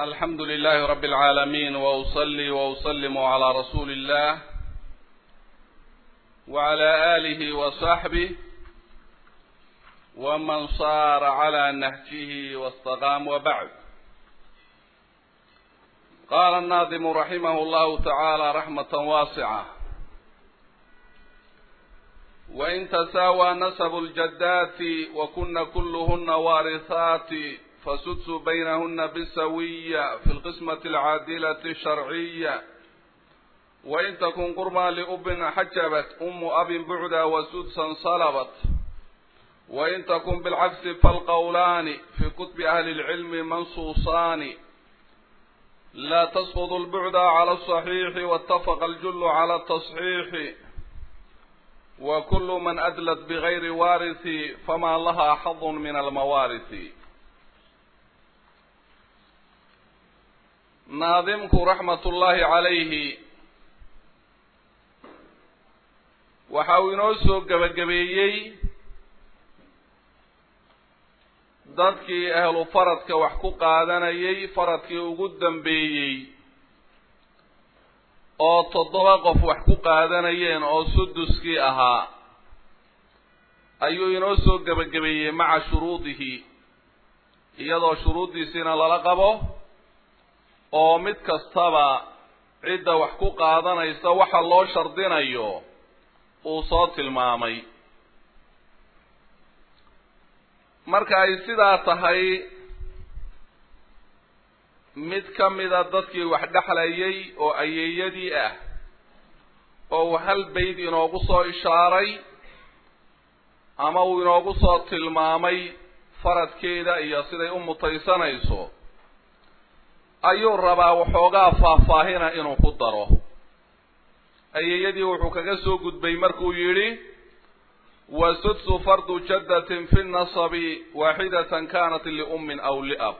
الحمد لله رب العالمين وأصلي وأسلم على رسول الله وعلى آله وصحبه ومن صار على نهجه واستقام وبعد قال الناظم رحمه الله تعالى رحمة واسعة وإن تساوى نسب الجدات وكن كلهن وارثات فسدس بينهن بالسوية في القسمة العادلة الشرعية وإن تكن قربى لأب حجبت أم أب بعدا وسدسا صلبت وإن تكن بالعكس فالقولان في كتب أهل العلم منصوصان لا تسقط البعد على الصحيح واتفق الجل على التصحيح وكل من أدلت بغير وارث فما لها حظ من الموارث naadimku raxmatullaahi calayhi waxa uu inoo soo gebagabeeyey dadkii ahlu faradka wax ku qaadanayay faradkii ugu dambeeyey oo toddoba qof wax ku qaadanayeen oo suduskii ahaa ayuu inoo soo gebagabeeyey maca shuruudihi iyadoo shuruuddiisiina lala qabo oo mid kastaba cidda wax ku qaadanaysa waxa loo shardinayo uu soo tilmaamay marka ay sidaa tahay mid ka mida dadkii wax dhexlayay oo ayeeyadii ah oo uu hal bayd inoogu soo ishaaray ama uu inoogu soo tilmaamay faradkeeda iyo siday u mutaysanayso ayuu rabaa waxoogaa faahfaahina inuu ku daro ayeeyadii wuxuu kaga soo gudbay markuu yidhi wa sudsu fardu jaddatin fi nasabi waaxidatan kanat liummin aw liab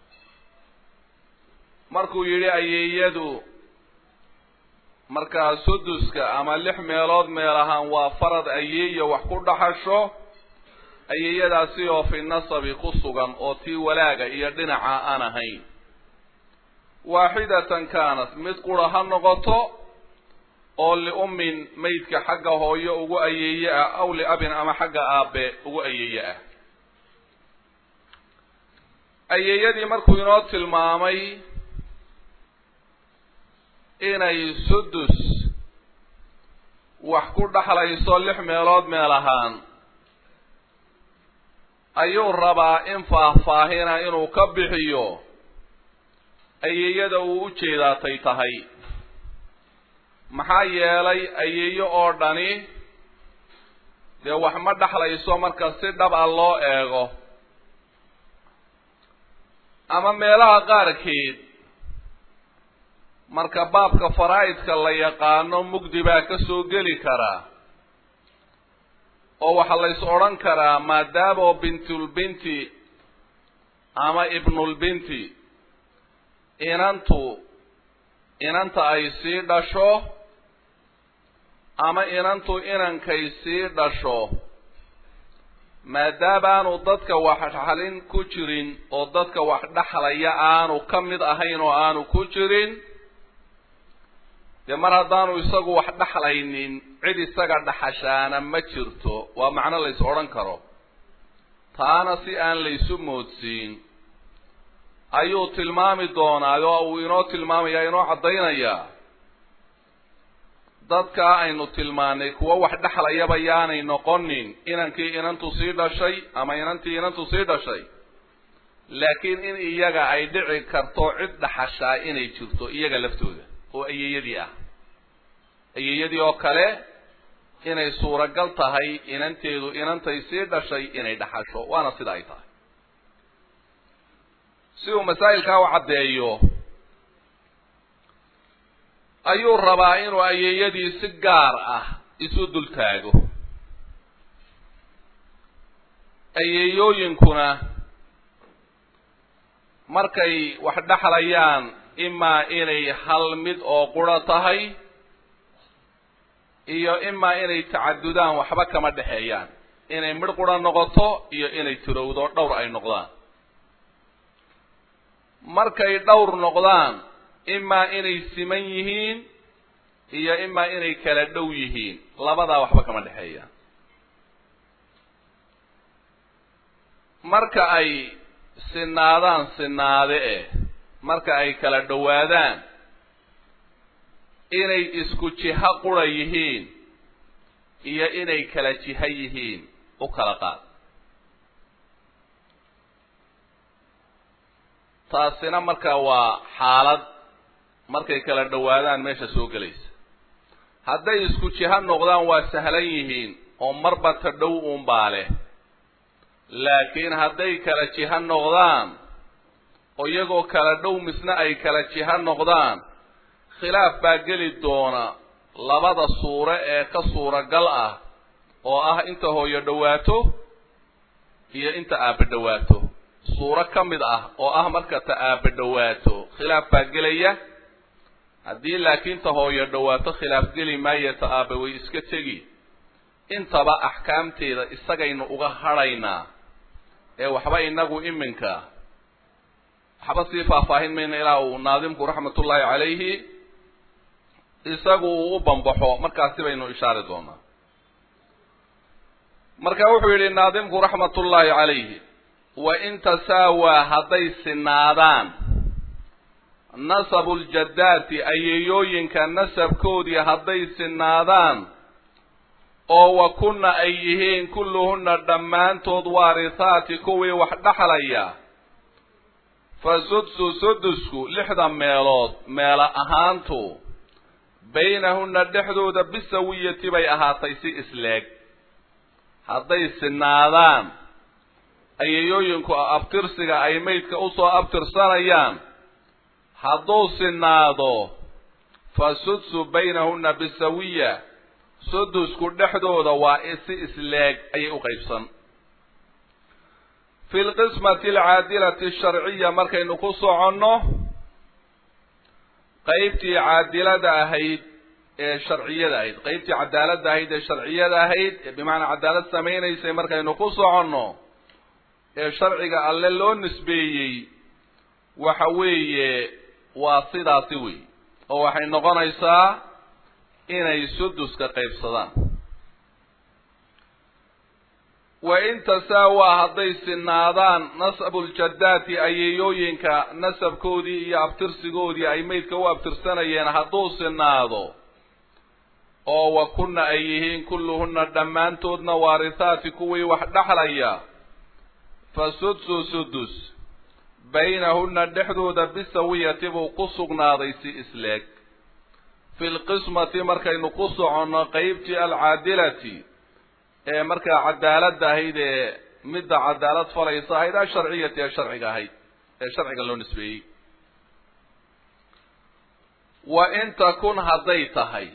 markuu yidhi ayeeyadu markaa suduska ama lix meelood meel ahaan waa farad ayeeya wax ku dhaxasho ayeeyadaasi oo fi nasabi ku sugan oo tii walaaga iyo dhinaca aan ahayn waaxidatan kaanat mid qura ha noqoto oo liummin maydka xagga hooyo ugu ayeeye ah aw liabin ama xagga aabe ugu ayeeye ah ayeeyadii markuu inoo tilmaamay inay sudus wax ku dhaxlayso lix meelood meel ahaan ayuu rabaa in faahfaahina inuu ka bixiyo ayeeyada uu u jeedaatay tahay maxaa yeelay ayeeyo oo dhani dee wax ma dhexlayso marka si dhab a loo eego ama meelaha qaarkeed marka baabka faraa'idka la yaqaano mugdi baa ka soo geli karaa oo waxaa lays odhan karaa maadaamo bintulbinti ama ibnulbinti inantu inanta ay sii dhasho ama inantu inankay sii dhasho maadaamaanu dadka wax dhaxlin ku jirin oo dadka wax dhexlaya aanu ka mid ahayn oo aanu ku jirin dee mar haddaanu isagu wax dhexlaynin cid isaga dhaxashaana ma jirto waa macno lays odhan karo taana si aan laysu moodsiin ayuu tilmaami doonaa oo uu inoo tilmaamayaa inoo caddaynayaa dadkaa aynu tilmaanay kuwo wax dhexlayaba yaanay noqonin inankii inantu sii dhashay ama inantii inantu sii dhashay laakiin in iyaga ay dhici karto cid dhaxashaa inay jirto iyaga laftooda oo ayeeyadii ah ayeeyadii oo kale inay suuragal tahay inanteedu inantay sii dhashay inay dhaxasho waana sida ay tahay si uu masaa'ilkaa u caddeeyo ayuu rabaa inuu ayeeyadii si gaar ah isu dul taago ayeeyooyinkuna markay wax dhexlayaan imaa inay hal mid oo qura tahay iyo imaa inay tacadudaan waxba kama dhexeeyaan inay midh qura noqoto iyo inay tirowdo dhowr ay noqdaan markay dhowr noqdaan imaa inay siman yihiin iyo imaa inay kala dhow yihiin labadaa waxba kama dhexeeya marka ay sinaadaan sinaade eh marka ay kala dhowaadaan inay isku jiho qura yihiin iyo inay kala jiho yihiin u kala qaad taasina marka waa xaalad markay kala dhowaadaan meesha soo gelaysa hadday isku jiho noqdaan waa sahlan yihiin oo marba ta dhow uunbaa leh laakiin hadday kala jiho noqdaan oo iyagoo kala dhow misna ay kala jiho noqdaan khilaaf baa geli doona labada suure ee ka suuragal ah oo ah inta hooyo dhowaato iyo inta aabbe dhowaato suuro ka mid ah oo ah marka ta aabbe dhowaato khilaaf baa gelaya haddii laakiin ta hooyo dhowaato khilaaf geli maayo ta aabbe way iska tegi intaba axkaamteeda isagaynu uga hadhaynaa ee waxba inagu iminka waxba sii faahfaahin mayna ilaa uu naadimku raxmatullaahi calayhi isagu uu u bambaxo markaasi baynu ishaari doonaa marka wuxuu yidhi naadimku raxmatullaahi calayhi wa in tasaawaa hadday sinaadaan nasabu ljaddaati ayeeyooyinka nasabkoodii hadday sinaadaan oo wa kunna ay yihiin kulluhunna dhammaantood waarithaati kuwii wax dhexlaya fa sudsu sudusku lixda meelood meelo ahaantu baynahunna dhexdooda bisawiyati bay ahaatay si isleeg hadday sinaadaan ayeeyooyinku abtirsiga ay maydka usoo abtirsanayaan hadduu sinaado fa sudsu baynahunna bisawiya sudusku dhexdooda waa si isleeg ayay u qaybsan fi lqismati alcaadilati asharciya markaynu ku soconno qaybtii caadilada ahayd ee sharciyada ahayd qaybtii cadaaladda ahayd ee sharciyada ahayd ee bimacnaa cadaalad samaynaysay markaynu ku soconno ee sharciga alle loo nisbeeyey waxa weeye waa sidaasi wey oo waxay noqonaysaa inay suduska qaybsadaan wa in tasaawaa hadday sinaadaan nasabuljaddaati ayeeyooyinka nasabkoodii iyo abtirsigoodii ay maydka u abtirsanayeen hadduu sinaado oo wa kunna ay yihiin kulluhunna dhammaantoodna waarithaati kuwii wax dhexlaya fa sudsu sudus baynahunna dhexdooda bisawiyati buu ku sugnaaday si isleeg fi lqismati markaynu ku soconno qeybtii alcaadilati ee markaa cadaaladda ahayd ee midda cadaalad falaysa ahayd asharciyati ee sharciga ahayd ee sharciga loo nisbeeyey wa in takun hadday tahay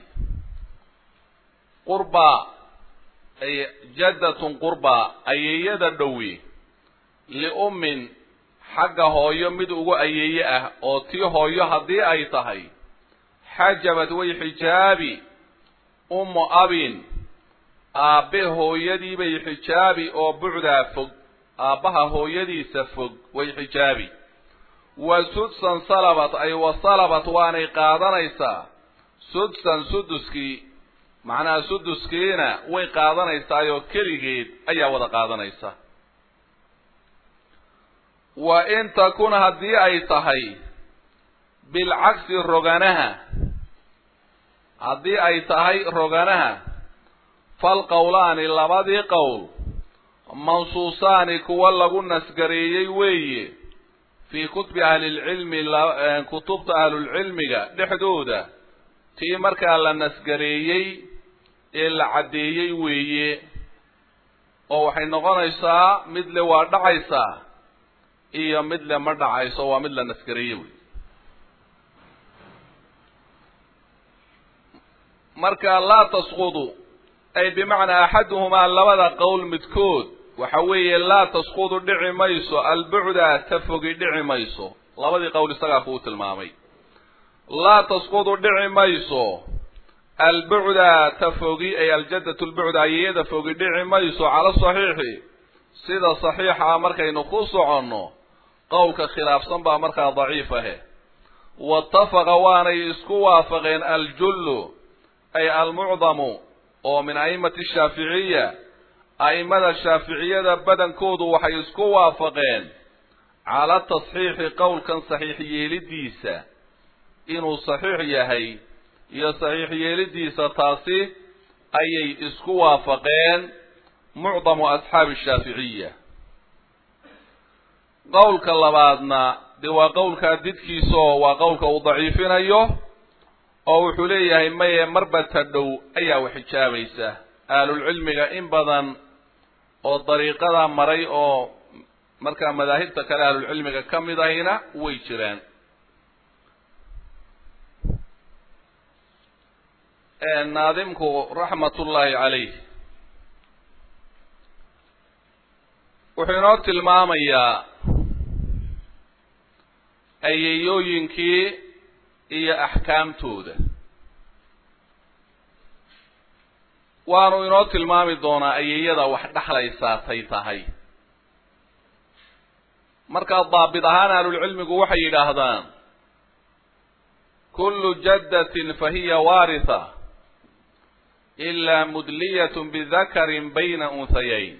qurbaa jaddatun qurbaa ayeeyada dhowi liummin xagga hooyo mid ugu ayeeye ah oo tii hooyo haddii ay tahay xajabad way xijaabi ummu abin aabbe hooyadiibay xijaabi oo bucdaa fog aabbaha hooyadiisa fog way xijaabi wa sudsan salabat ay wa salabat waanay qaadanaysaa sudsan suduskii macnaha suduskiina way qaadanaysaayoo keligeed ayaa wada qaadanaysa wa in takun haddii ay tahay bilcagsi roganaha haddii ay tahay roganaha falqowlaani labadii qowl mansuusaani kuwa lagu nasgareeyey weeye fii kutubi ahlilcilmi kutubta ahlulcilmiga dhexdooda tii markaa la nasgareeyey ee la caddeeyey weeye oo waxay noqonaysaa mid le waa dhacaysaa iyo mid le ma dhacayso waa mid la nasgareeye wey marka laa tasqudu ay bimacnaa axaduhumaa labada qowl midkood waxa weeye laa tasqudu dhici mayso albucda ta fogi dhici mayso labadii qowl isagaa kuu tilmaamay laa tasqudu dhici mayso albucda ta fogi ay aljaddatu lbucda ayeyada fogi dhici mayso cala saxiixi sida saxiixa markaynu ku soconno qowlka khilaafsan baa markaa daciif ahe waitafaqa waanay isku waafaqeen aljullu ay almucdamu oo min a'imati shaaficiya a'imada shaaficiyada badankoodu waxay isku waafaqeen cala tasxiixi qowlkan saxiix yeelidiisa inuu saxiix yahay iyo saxiix yeelidiisa taasi ayay isku waafaqeen mucdamu asxaabi shaaficiya qowlka labaadna dee waa qowlkaa didkiisa oo waa qowlka uu daciifinayo oo wuxuu leeyahay maye marba ta dhow ayaa wax xijaabaysa ahlulcilmiga in badan oo dariiqada maray oo markaa madaahibta kale ahlulcilmiga ka mid ahina way jiraan naadimku raxmatullaahi calayh wuxuu inoo tilmaamayaa ayeeyooyinkii iyo axkaamtooda waanu inoo tilmaami doonaa ayeeyada wax dhexlaysaatay tahay markaa daabit ahaan ahlulcilmigu waxay yidhaahdaan kullu jaddatin fahiya waaritha ilaa mudliyatun bidakarin bayna unhayayn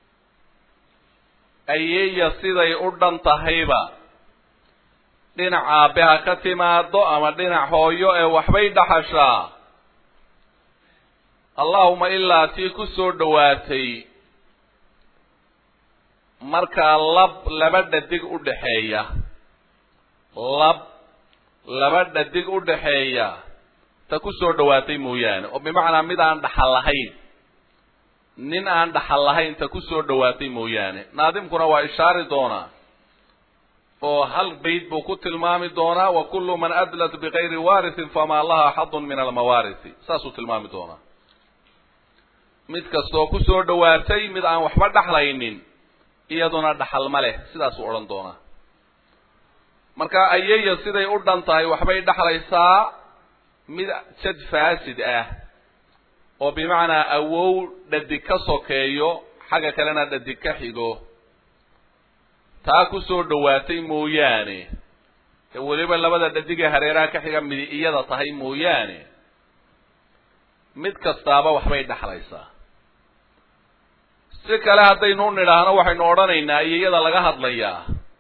ayeeya siday u dhan tahayba dhinac aabe ha ka timaado ama dhinac hooyo ee waxbay dhaxashaa allahuma ilaa tii ku soo dhowaatay markaa lab laba dhadig u dhaxeeya lab laba dhadig u dhaxeeya ta ku soo dhowaatay mooyaane oo bimacnaa mid aan dhaxal lahayn nin aan dhaxal lahayn ta ku soo dhowaatay mooyaane naadimkuna waa ishaari doonaa oo hal bayd buu ku tilmaami doonaa wa kullu man adlat bigayri waarisin famaa laha xadun min almawaarisi saasuu tilmaami doonaa mid kastoo ku soo dhowaatay mid aan waxba dhaxlaynin iyaduna dhaxal ma leh sidaasuu odhan doonaa marka ayeya siday u dhan tahay waxbay dhaxlaysaa mid jad faasid ah oo bimacnaa awow dhadig ka sokeeyo xagga kalena dhadig ka xigo taa ku soo dhowaatay mooyaane ee weliba labada dhadigee hareeraha ka xiga midi iyada tahay mooyaane mid kastaaba waxbay dhexlaysaa si kale haddaynu u nidhaahno waxaynu odhanaynaa iyada laga hadlayaa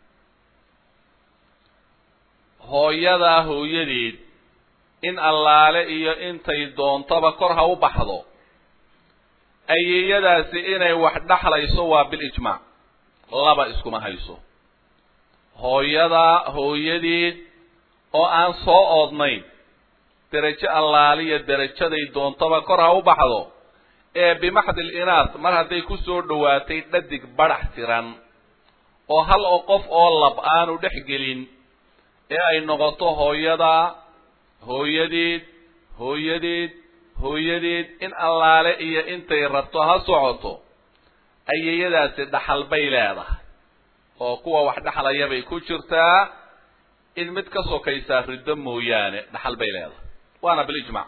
hooyadaa hooyadeed in allaale iyo intay doontaba kor ha u baxdo ayeeyadaasi inay wax dhexlayso waa bilijmaac laba iskuma hayso hooyadaa hooyadeed oo aan soo oodnayn derajo allaaliya derajaday doontaba kor ha u baxdo ee bimaxdil inaas mar hadday ku soo dhowaatay dhadig badhax tiran oo hal oo qof oo lab aanu dhex gelin ee ay noqoto hooyadaa hooyadeed hooyadeed hooyadeed in allaale iyo intay rabto ha socoto ayeeyadaasi dhaxal bay leedahay oo kuwa wax dhexlaya bay ku jirtaa in mid ka sokaysaa riddo mooyaane dhaxal bay leedahay waana bilijmac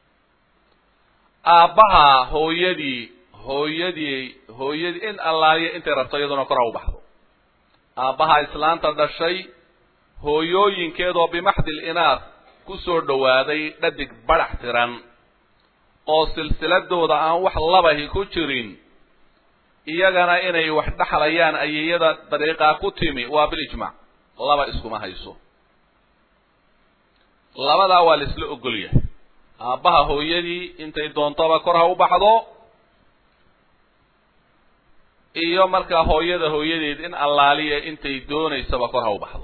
aabbaha hooyadii hooyadii hooyadii in allaaliya intay rabto iyaduna kor ha u baxdo aabbaha islaanta dhashay hooyooyinkeedoo bimaxdil inaas ku soo dhowaaday dhadig badhax tiran oo silsiladooda aan wax labahi ku jirin iyagana inay wax dhexlayaan ayeeyada dariiqaa ku timi waa bilijmac laba iskuma hayso labadaa waa la isla ogol yahay aabbaha hooyadii intay doontaba kor ha u baxdo iyo markaa hooyada hooyadeed in allaaliya intay doonaysaba kor ha u baxdo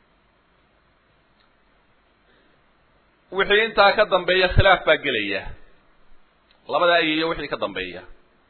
wixii intaa ka dambeeya khilaaf baa gelaya labada ayeeyo wixii ka dambeeya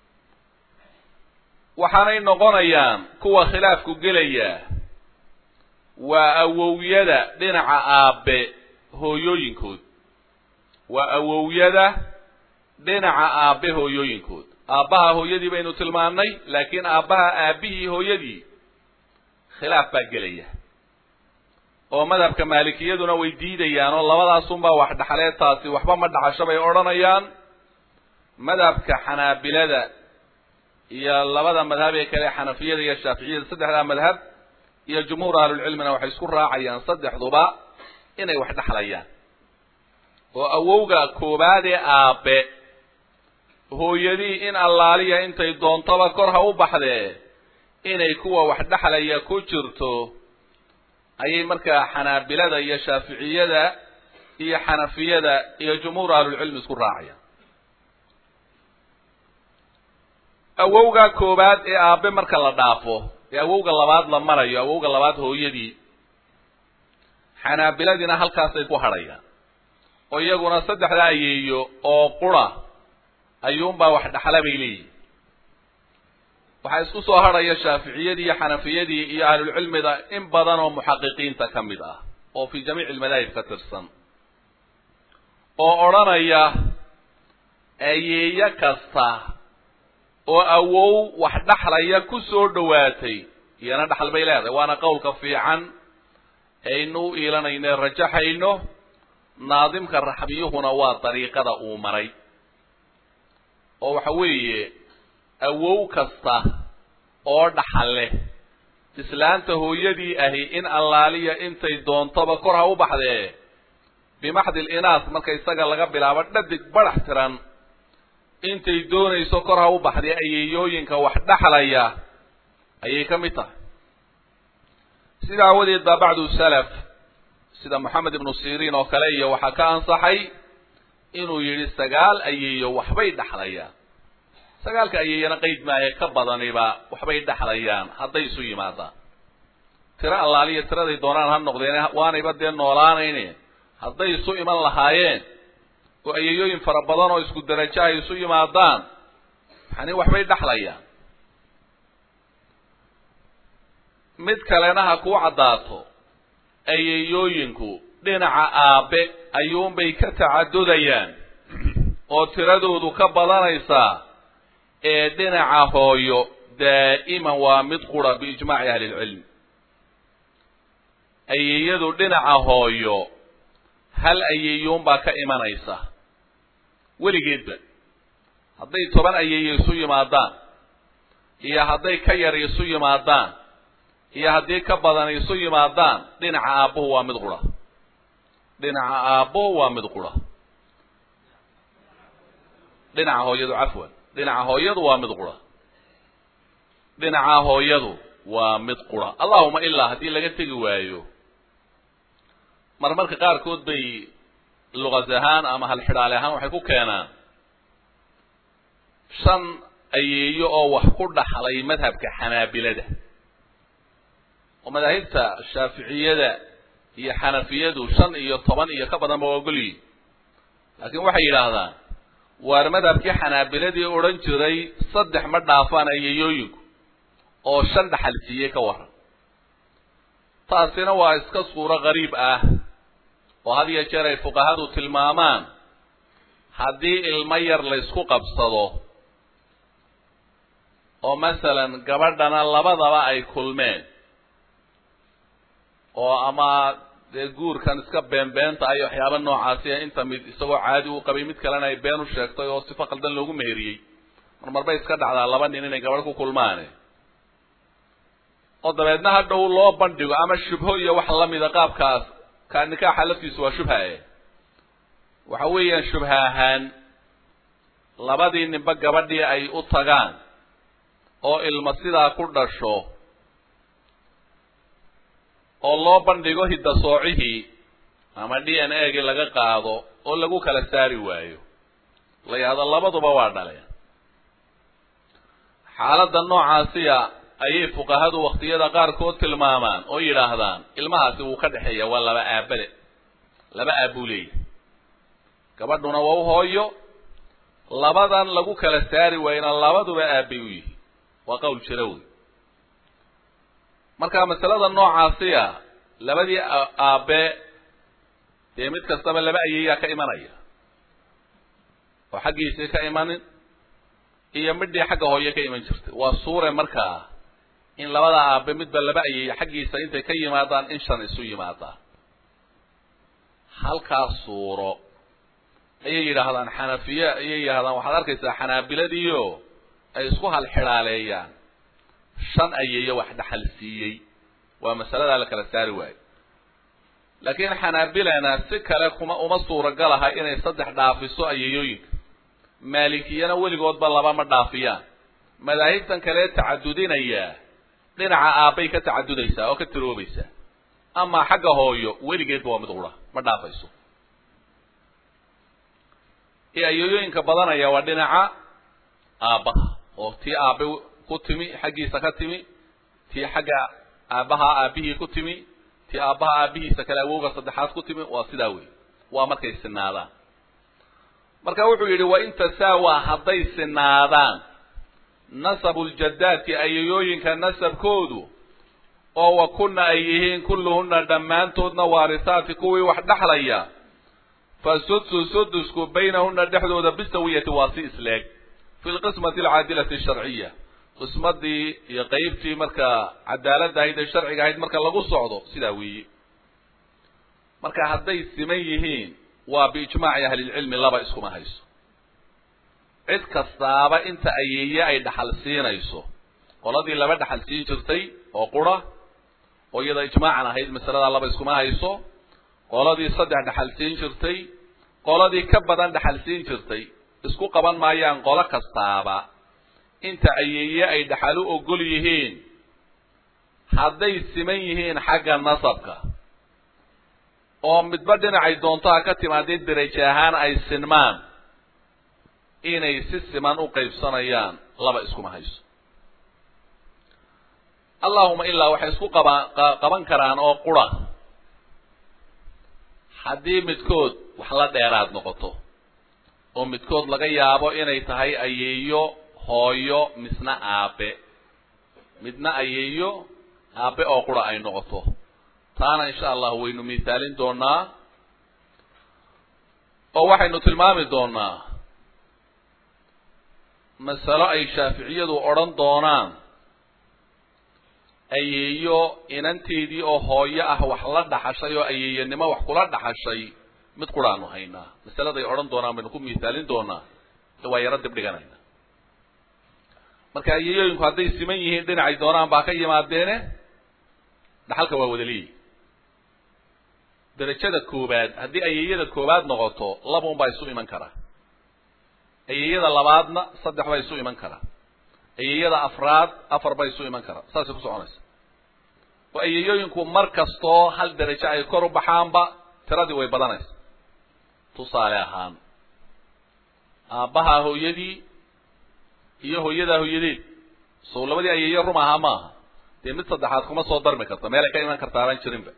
waxaanay noqonayaan kuwa khilaafku gelaya waa awowyada dhinaca aabe hooyooyinkood waa awowyada dhinaca aabe hooyooyinkood aabbaha hooyadii baynu tilmaannay laakiin aabbaha aabbihii hooyadii khilaaf baa gelaya oo madhabka maalikiyaduna way diidayaan oo labadaasunbaa wax dhaxleed taasi waxba ma dhaxasho bay odhanayaan madhabka xanaabilada iyo labada madhab ee kale xanafiyada iyo shaaficiyada saddexdaa madhab iyo jumhuur ahlulcilmina waxay isku raacayaan saddexduba inay wax dhexlayaan oo awowga koowaad ee aabe hooyadii in allaaliya intay doontaba kor ha u baxdee inay kuwa wax dhexlaya ku jirto ayay markaa xanaabilada iyo shaaficiyada iyo xanafiyada iyo jumhuur ahlulcilmi isku raacayaan awowga koowaad ee aabe marka la dhaafo ee awowga labaad la marayo awowga labaad hooyadii xanaabiladiina halkaasay ku hadhayaan oo iyaguna saddexda ayeeyo oo qura ayuunbaa wax dhexla bay leeyihin waxaa isku soo hadhaya shaaficiyadii iyo xanafiyadii iyo ahlulcilmida in badan oo muxaqiqiinta ka mid ah oo fi jamiici almadaahib ka tirsan oo odhanaya ayeeyo kasta oo awow wax dhexlaya ku soo dhowaatay iyana dhexal bay leedahay waana qowlka fiican aynu u iilanayno e rajaxayno naadimka raxbiyuhuna waa dariiqada uu maray oo waxa weeye awow kasta oo dhaxal leh islaanta hooyadii ahi in allaaliya intay doontaba kor ha u baxdee bimaxdil inaas marka isaga laga bilaabo dhadig badax tiran intay doonayso kor ha u baxdee ayeeyooyinka wax dhexlaya ayay ka mid tahay sida aawadeed baa bacdu salaf sida moxamed ibnu siriin oo kale iyo waxaa ka ansaxay inuu yidhi sagaal ayeeyo waxbay dhexlayaan sagaalka ayeeyana qeyd maahe ka badaniba waxbay dhexlayaan hadday isu yimaadaan tiro allaaliya tiraday doonaan ha noqdeen waanayba dee noolaanayne hadday isu iman lahaayeen oo ayeeyooyin fara badan oo isku darajo ay isu yimaadaan yani waxbay dhexlayaan mid kalena ha kuu caddaato ayeeyooyinku dhinaca aabe ayuunbay ka tacadudayaan oo tiradoodu ka badanaysaa ee dhinaca hooyo daa'iman waa mid qura biijmaaci ahli ilcilm ayeeyadu dhinaca hooyo hal ayeeyuunbaa ka imanaysa weligeedba hadday toban ayeeye isu yimaadaan iyo hadday ka yar isu yimaadaan iyo haddii ka badan isu yimaadaan dhinaca aabbuhu waa mid qura dhinaca aabbuhu waa mid qura dhinaca hooyadu cafwan dhinaca hooyadu waa mid qura dhinaca hooyadu waa mid qura allahuma ilaa haddii laga tegi waayo marmarka qaarkood bay luqas ahaan ama halxidhaale ahaan waxay ku keenaan shan ayeeyo oo wax ku dhaxlay madhabka xanaabilada oo madaahibta shaaficiyada iyo xanafiyadu shan iyo toban iyo ka badan ba waa ogolyihin laakiin waxay yidhaahdaan waar madhabkii xanaabiladii odhan jiray saddex ma dhaafaan ayeeyooyinku oo shan dhaxal siiyey ka waran taasina waa iska suuro qariib ah oo had iyo jeer ay fuqahadu tilmaamaan haddii ilmo yar laysku qabsado oo masalan gabadhana labadaba ay kulmeen oo ama dee guurkan iska beenbeenta ay waxyaaba noocaasiya inta mid isagoo caadi u qabay mid kalena ay been u sheegtay oo sifo qaldan loogu meheriyey marmarbay iska dhacdaa laba nin inay gabadh ku kulmaane oo dabeedna hadhow loo bandhigo ama shubho iyo wax lamida qaabkaas ka nikaaxa laftiisu waa shubha e waxa weeyaan shubha ahaan labadii ninba gabadhii ay u tagaan oo ilma sidaa ku dhasho oo loo bandhigo hiddasoocihii ama d n a gii laga qaado oo lagu kala saari waayo la yidhahdo labaduba waa dhaleen xaaladda noocaasiya ayay fuqahadu waktiyada qaarkood tilmaamaan oo yidhaahdaan ilmahaasi wuu ka dhexeeya waa laba aabade laba aabuu leeyahy gabadhuna waa u hooyo labadan lagu kala saari waayena labaduba aabbay u yihi waa qowl jira wey marka masalada noocaasiya labadii aabe dee mid kastaba laba ayeeyaa ka imanaya oo xaggiisii ka imanin iyo midhii xagga hooye ka iman jirtay waa suure markaa in labada aabe midba laba ayeeya xaggiisa intay ka yimaadaan in shan isu yimaadaan halkaas suuro ayay yidhaahdaan xanafiye ayay yidhahdaan waxaad arkaysaa xanaabiladiio ay isku halxidhaaleeyaan shan ayeeyo wax dhaxal siiyey waa masaladaa la kala saari waayo laakiin xanaabilana si kale kuma uma suuragal aha inay saddex dhaafiso ayayooyinka maalikiyana weligoodba laba ma dhaafiyaan madaahibtan kale tacadudinaya dhinaca aabbay ka tacadudaysaa oo ka tiroobaysaa amaa xagga hooyo weligeedba waa mid ura ma dhaafayso ee ayayooyinka badanaya waa dhinaca aabbaha oo tii aabe ku timi xaggiisa ka timi tii xagga aabbaha aabbihii ku timi tii aabbaha aabbihiisa kale awowga saddexaad ku timi waa sidaa wey waa markay sinaadaan marka wuxuu yidhi wa in tasaawa hadday sinaadaan nasabu ljadaadki ayayooyinka nasabkoodu oo wa kunna ay yihiin kulluhunna dhammaantoodna waarisaati kuwii wax dhexlaya fa sudsu sudusku baynahunna dhexdooda bisawiyati waa si isleeg fi lqismati alcaadilati asharciya qismadii iyo qeybtii markaa cadaaladda ahayd ee sharciga ahayd marka lagu socdo sidaa weeye marka hadday siman yihiin waa biijmaaci ahlilcilmi laba iskuma hayso cid kastaaba inta ayeeye ay dhaxal siinayso qoladii laba dhaxal siin jirtay oo qura oo iyada ijmaacan ahayd masaladaa laba iskuma hayso qoladii saddex dhaxal siin jirtay qoladii ka badan dhaxal siin jirtay isku qaban maayaan qolo kastaaba inta ayeeye ay dhaxal u ogol yihiin hadday siman yihiin xagga nasabka oo midba dhinacay doontaha ka timaadee deraje ahaan ay sinmaan inay si siman u qaybsanayaan laba iskuma hayso allahuma ilaa waxay isku qaba qaban karaan oo qura haddii midkood wax la dheeraad noqoto oo midkood laga yaabo inay tahay ayeeyo hooyo misna aabe midna ayeeyo aabe oo qura ay noqoto taana insha allah waynu misaalin doonaa oo waxaynu tilmaami doonaa masalo ay shaaficiyadu odhan doonaan ayeeyo inanteedii oo hooyo ah wax la dhaxashay oo ayeeyanimo wax kula dhaxashay mid quraanu haynaa masaladay odhan doonaan baynu ku misaalin doonaa waa yaro dib dhiganayna marka ayeeyooyinku hadday siman yihiin dhinacay doonaan baa ka yimaadeene dhaxalka waa wadaliyi derajada koobaad haddii ayeeyada koobaad noqoto labaun baa isu iman karaa ayeeyada labaadna saddex baa isu iman karaa ayeeyada afraad afar baa isu iman karaa saasay ku soconaysa oo ayeeyooyinku mar kastoo hal derajo ay kor u baxaanba tiradii way badanaysa tusaale ahaan aabbahaa hooyadii iyo hooyadaa hooyadeed sow labadii ayeeyo rum ahaa maaha dee mid saddexaad kuma soo darmi karta meel ay ka iman karta abaan jirinba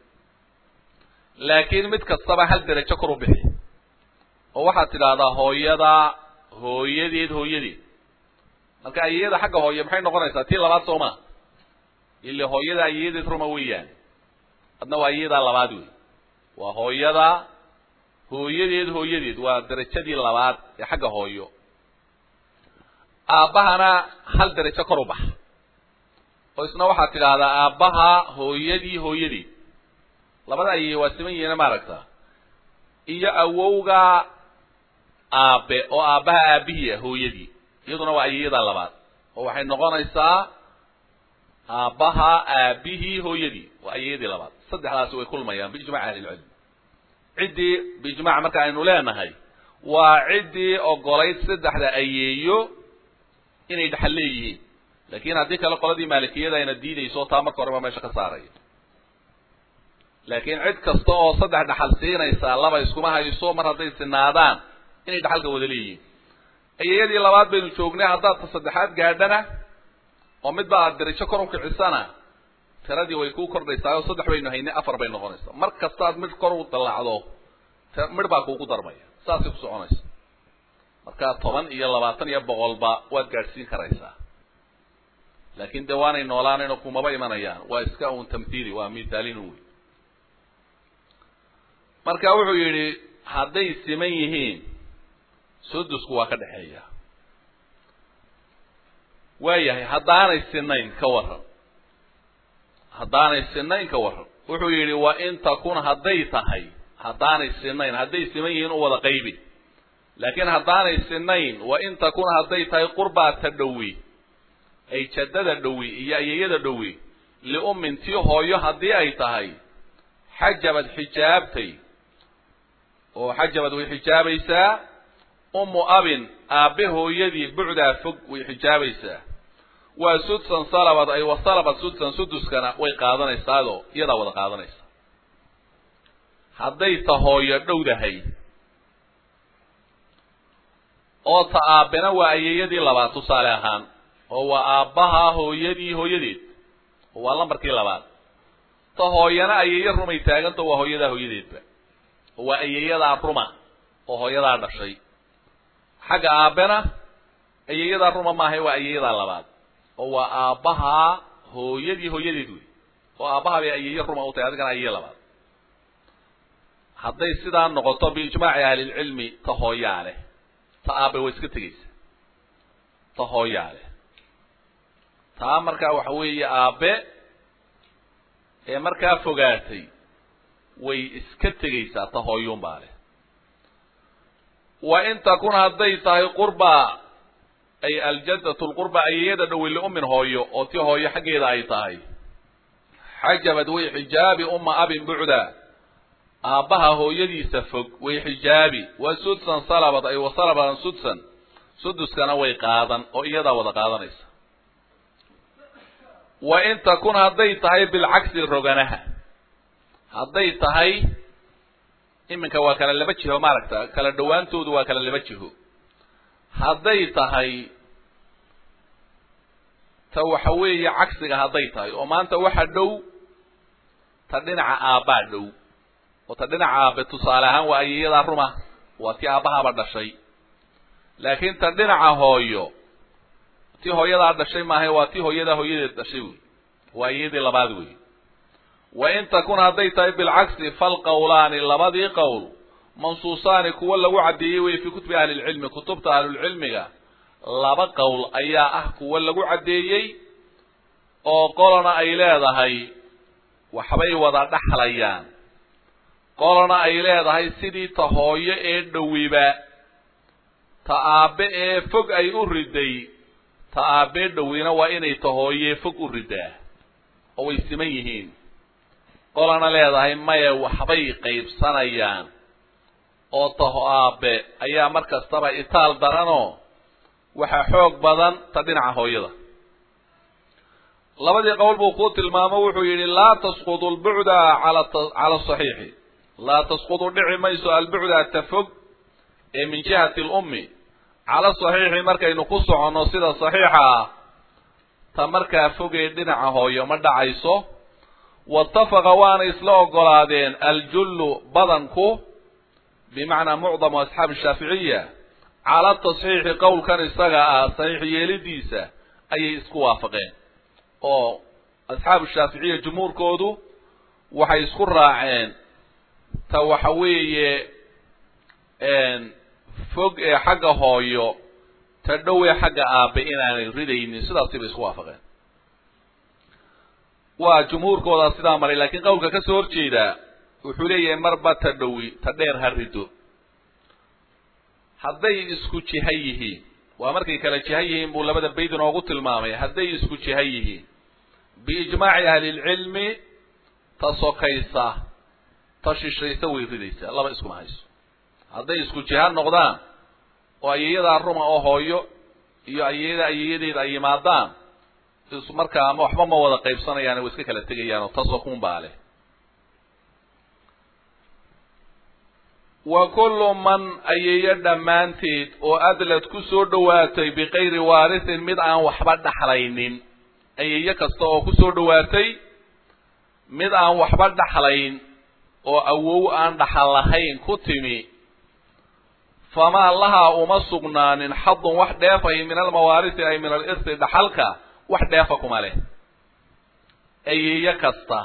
laakiin mid kastaba hal derajo kor u bixi oo waxaad tidhaahdaa hooyada hooyadeed hooyadeed marka ayeeyada xagga hooye maxay noqonaysaa tii labaad soo maa ile hooyada ayeeyadeed ruma weeyaan adna waa ayeeyadaa labaad wey waa hooyada hooyadeed hooyadeed waa derajadii labaad ee xagga hooyo aabbahana hal derajo kor u bax oo isna waxaad tidhaahdaa aabbaha hooyadii hooyadeed labada ayeeye waa siman yihiina maaragta iyo awowga aabe oo aabbaha aabihii ah hooyadii iyaduna waa ayeeyadaa labaad oo waxay noqonaysaa aabbaha aabihii hooyadii waa ayeeyadii labaad saddexdaasi way kulmayaan biijmaci ahlilcilm ciddii biijmac marka aynu leenahay waa ciddii ogolayd saddexda ayeeyo inay dhexal leeyihiin laakin haddii kale qoladii maalikiyada ayna diidayso taa marka horeba meesha ka saaraya laakiin cid kasta oo saddex dhaxal siinaysaa laba iskuma hayso mar hadday sinaadaan inay dhaxalka wada leeyihiin ayeeyadii labaad baynu joognay haddaad ta saddexaad gaadhana oo midba aad derajo kor ukicisana tiradii way kuu kordhaysaa oo saddex baynu haynay afar bay noqonaysaa mar kastaad mid kor u dallacdo midh baa kuugu darmaya saasay ku soconaysa markaa toban iyo labaatan iyo boqolba waad gaadhsiin karaysaa laakin dee waanay noolaanayno kumaba imanayaan waa iska un tamhiili waa mithaalin wey marka wuxuu yidhi hadday siman yihiin sudusku waa ka dhexeeya waayahay haddaanay sinayn ka waran haddaanay sinayn ka waran wuxuu yidhi wa in takun hadday tahay haddaanay sinayn hadday siman yihiin u wada qaybi laakiin haddaanay sinayn wa in takun hadday tahay qurbaata dhowi ay jaddada dhowi iyo ayeeyada dhowi liummin tii hooyo haddii ay tahay xajabad xijaabtay oo xajabad way xijaabaysaa ummu abin aabbe hooyadii bucdaa fog way xijaabaysaa waa sudsan salabad ay wasalabad sudsan suduskana way qaadanaysaadoo iyadaa wada qaadanaysa hadday ta hooyo dhowdahay oo ta aabbena waa ayeeyadii labaad tusaale ahaan oo waa aabbaha hooyadii hooyadeed oo waa lambarkii labaad ta hooyana ayeeyo rumay taaganta waa hooyadaa hooyadeedba oo waa ayeeyadaa ruma oo hooyadaa dhashay xagga aabbena ayeeyadaa ruma maaha waa ayeeyadaa labaad oo waa aabbahaa hooyadii hooyadeed wey oo aabbaha bay ayeeyo ruma u tahay adigana ayeeyo labaad hadday sidaa noqoto biijmaaci ahlilcilmi ta hooyaa leh ta aabe way iska tegaysa ta hooyaa leh taa markaa waxa weeye aabe ee markaa fogaatay way iska tegaysaa ta hooyuunbaa leh wa in takun hadday tahay qurba ay aljaddatu lqurba ayeeyada dhowey liummin hooyo oo tii hooyo xaggeeda ay tahay xajabad way xijaabi umma abin bucda aabbaha hooyadiisa fog way xijaabi wa sudsan salabad ay wasalabadan sudsan suduskana way qaadan oo iyadaa wada qaadanaysa wa in takun hadday tahay bilcagsi roganaha hadday tahay iminka waa kala laba jiho maaragta kala dhowaantoodu waa kala laba jiho hadday tahay ta waxa weeye cagsiga hadday tahay oo maanta waxa dhow ta dhinaca aabbaa dhow oo ta dhinaca aabe tusaale ahaan waa ayeeyadaa ruma waa tii aabbahaaba dhashay laakiin ta dhinaca hooyo tii hooyadaa dhashay maahay waa tii hooyadaa hooyadeed dhashay wey waa ayeeyadii labaad wey wa in takun hadday tahay bilcagsi falqawlaani labadii qowl mansuusaani kuwa lagu caddeeyey wey fii kutubi ahlilcilmi kutubta ahlulcilmiga laba qowl ayaa ah kuwa lagu caddeeyey oo qolana ay leedahay waxbay wada dhaxlayaan qolana ay leedahay sidii ta hooyo ee dhowiba ta aabbe ee fog ay u riday ta aabbee dhowina waa inay ta hooyee fog u ridaa oo way siman yihiin qolana leedahay maya waxbay qaybsanayaan oo taho aabe ayaa mar kastaba itaal daranoo waxaa xoog badan ta dhinaca hooyada labadii qowl buu kuu tilmaamo wuxuu yidhi laa tasqudu albucda ala cala asaxiixi laa tasqudu dhici mayso albucda ta fog ee min jihati lummi cala saxiixi markaynu ku soconno sida saxiixa ah ta markaa fogee dhinaca hooyo ma dhacayso waitafaqa waana isla ogolaadeen aljullu badanku bimacnaa mucdamu asxaabi shaaficiya cala tasxiixi qowlkan isaga ah saxiix yeelidiisa ayay isku waafaqeen oo asxaabu shaaficiya jumhuurkoodu waxay isku raaceen ta waxa weeye fog ee xagga hooyo ta dhow ee xagga aabe inaanay ridaynin sidaasi bay isku waafaqeen waa jumhuurkoodaa sidaa maray laakiin qowlka ka soo horjeedaa wuxuu leeyahay marba ta dhowi ta dheer ha rido hadday isku jiha yihiin waa markay kala jiha yihiin buu labada bayd inoogu tilmaamay hadday isku jiha yihiin biijmaaci ahlilcilmi ta sokaysa ta shishaysa way ridaysaa laba iskuma hayso hadday isku jiha noqdaan oo ayeeyadaa ruma oo hooyo iyo ayeeyada ayeeyadeeda ay yimaadaan markaa ama waxba ma wada qaybsanayaan way iska kala tegayaan oo tasokun baa leh wa kullu man ayeeyo dhammaanteed oo adlad ku soo dhowaatay bikayri waarisin mid aan waxba dhaxlaynin ayeeyo kasta oo ku soo dhowaatay mid aan waxba dhaxlayn oo awow aan dhaxal lahayn ku timi famaa lahaa uma sugnaanin xadun wax dheefahi min almawaarisi ay min alirsi dhaxalka wax dheefa kuma leh ayeeyo kasta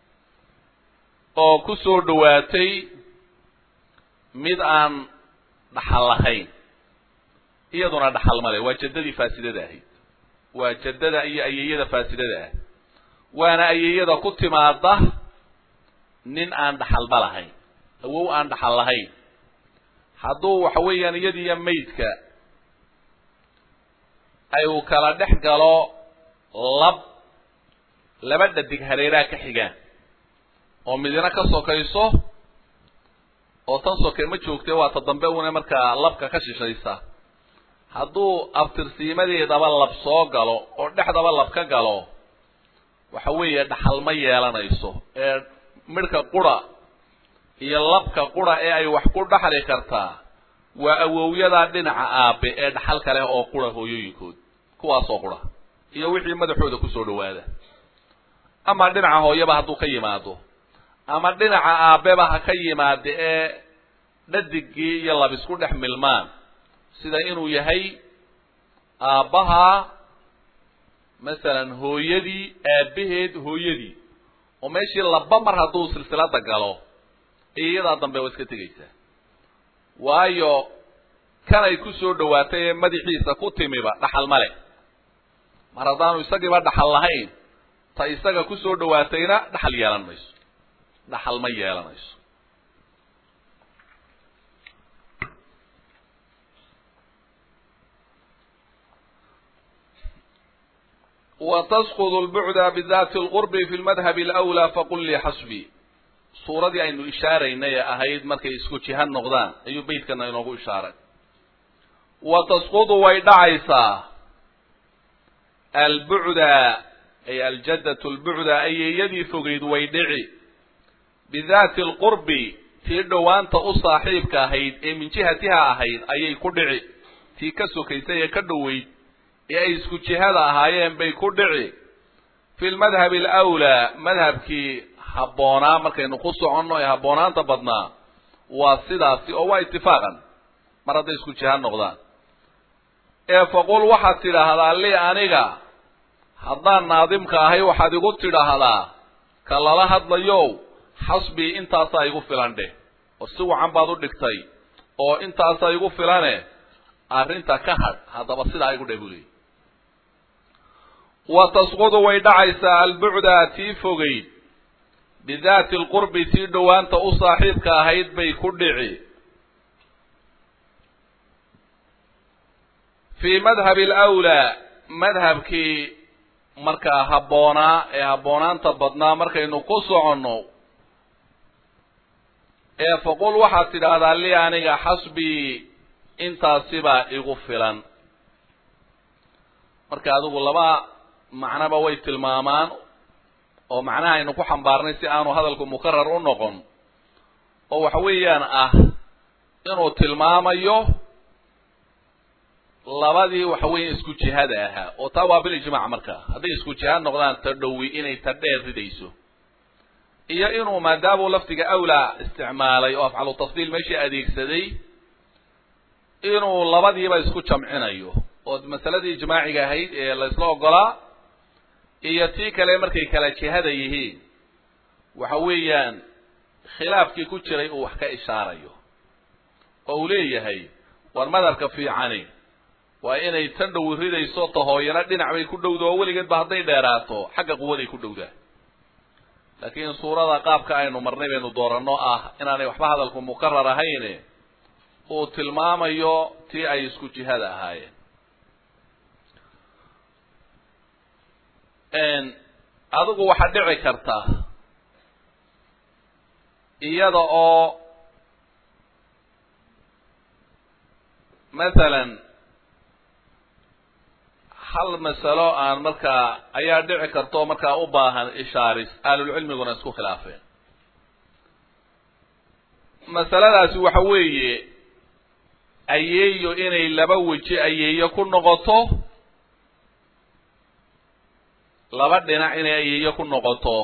oo ku soo dhowaatay mid aan dhaxal lahayn iyaduna dhaxal ma leh waa jaddadii faasidada ahayd waa jaddada iyo ayeeyada faasidada ah waana ayeeyada ku timaada nin aan dhaxalba lahayn awow aan dhaxal lahayn hadduu waxa weeyaan iyadiiyo maydka ay uu kala dhex galo lab laba dhadig hareeraha ka xigaan oo midina ka sokayso oo tan soke ma joogtee waa ta dambe una markaa labka ka shishaysa hadduu abtirsiimadeedaba lab soo galo oo dhexdaba lab ka galo waxa weeye dhaxal ma yeelanayso ee midhka qura iyo labka qura ee ay wax ku dhaxli kartaa waa awowyadaa dhinaca aabe ee dhaxal kale oo qura hooyooyinkood kuwaasoo qura iyo wixii madaxooda kusoo dhawaada ama dhinaca hooyaba hadduu ka yimaado ama dhinaca aabeba ha ka yimaada ee dhadigii iyo lab isku dhex milmaan sida inuu yahay aabbaha masalan hooyadii aabaheed hooyadii oo meeshii laba mar hadduu silsilada galo iyadaa dambe waa iska tegaysaa waayo kanay kusoo dhawaatay ee madaxiisa ku timiba dhaxal ma leh mar haddaanu isagiiba dhaxal lahayn ta isaga kusoo dhawaatayna dhaxal yeelan mayso dhaxal ma yeelanayso وتسقط البعد بذات القرب في المذهب الأولى فقل لي حسبي suuradii aynu ishaaraynay ee ahayd markay isku jihan noqdaan ayuu beydkana inoogu ishaaray wa tasqudu way dhacaysaa albucda ay aljaddatu lbucda ayeeyadii fogeyd way dhici bidaati alqurbi tii dhowaanta u saaxiibka ahayd ee min jihatiha ahayd ayay ku dhici tii ka sokaysay ee ka dhoweyd ee ay isku jihada ahaayeen bay ku dhici fi lmadhabi alawlaa madhabkii habboonaa markaynu ku soconno ee habboonaanta badnaa waa sidaasi oo waa itifaaqan mar hadday isku jihaan noqdaan ee faqul waxaad tidhaahdaa li aniga haddaan naadimka ahay waxaad igu tidhaahdaa ka lala hadlayow xasbii intaasaa igu filan dheh oo si wacan baad u dhigtay oo intaasaa igu filane arrinta ka hadh haddaba sidaa igu dheh buu leeyay wa tasqudu way dhacaysaa albucda tii fogeyd bidaati alqurbi tii dhowaanta u saaxiibka ahayd bay ku dhici fii madhabi alawlaa madhabkii markaa habboonaa ee habboonaanta badnaa markaynu ku soconno ee faqul waxaad tidhaahdaa li aniga xasbii intaasibaa igu filan marka adigu laba macnoba way tilmaamaan oo macnaha aynu ku xambaarnay si aanu hadalku mukarar u noqon oo waxa weeyaan ah inuu tilmaamayo labadii waxa weya isku jihada ahaa oo taa waa bilijmaac markaa hadday isku jihaad noqdaan ta dhowi inay ta dheer ridayso iyo inuu maadaamuu lafdiga awlaa isticmaalay oo afcalu tafdiil meeshii adeegsaday inuu labadiiba isku jamcinayo oo masaladii ijmaaciga ahayd ee la isla ogolaa iyo tii kale markay kala jihada yihiin waxa weeyaan khilaafkii ku jiray uu wax ka ishaarayo oo uu leeyahay war madhabka fiicani waa inay tan dhowi ridayso tahooyana dhinac bay ku dhowda oo weligeed ba hadday dheeraato xagga quwaday ku dhowdaa laakiin suurada qaabka aynu marnay baynu dooranno ah inaanay waxba hadalku mukarar ahayn uu tilmaamayo tii ay isku jihada ahaayeen adigu waxaa dhici karta iyada oo mathalan hal masalo aan markaa ayaa dhici karta oo markaa u baahan ishaaris ahlulcilmiguna isku khilaafeen masaladaasi waxa weeye ayeeyo inay laba weji ayeeyo ku noqoto laba dhinac inay ayeeyo ku noqoto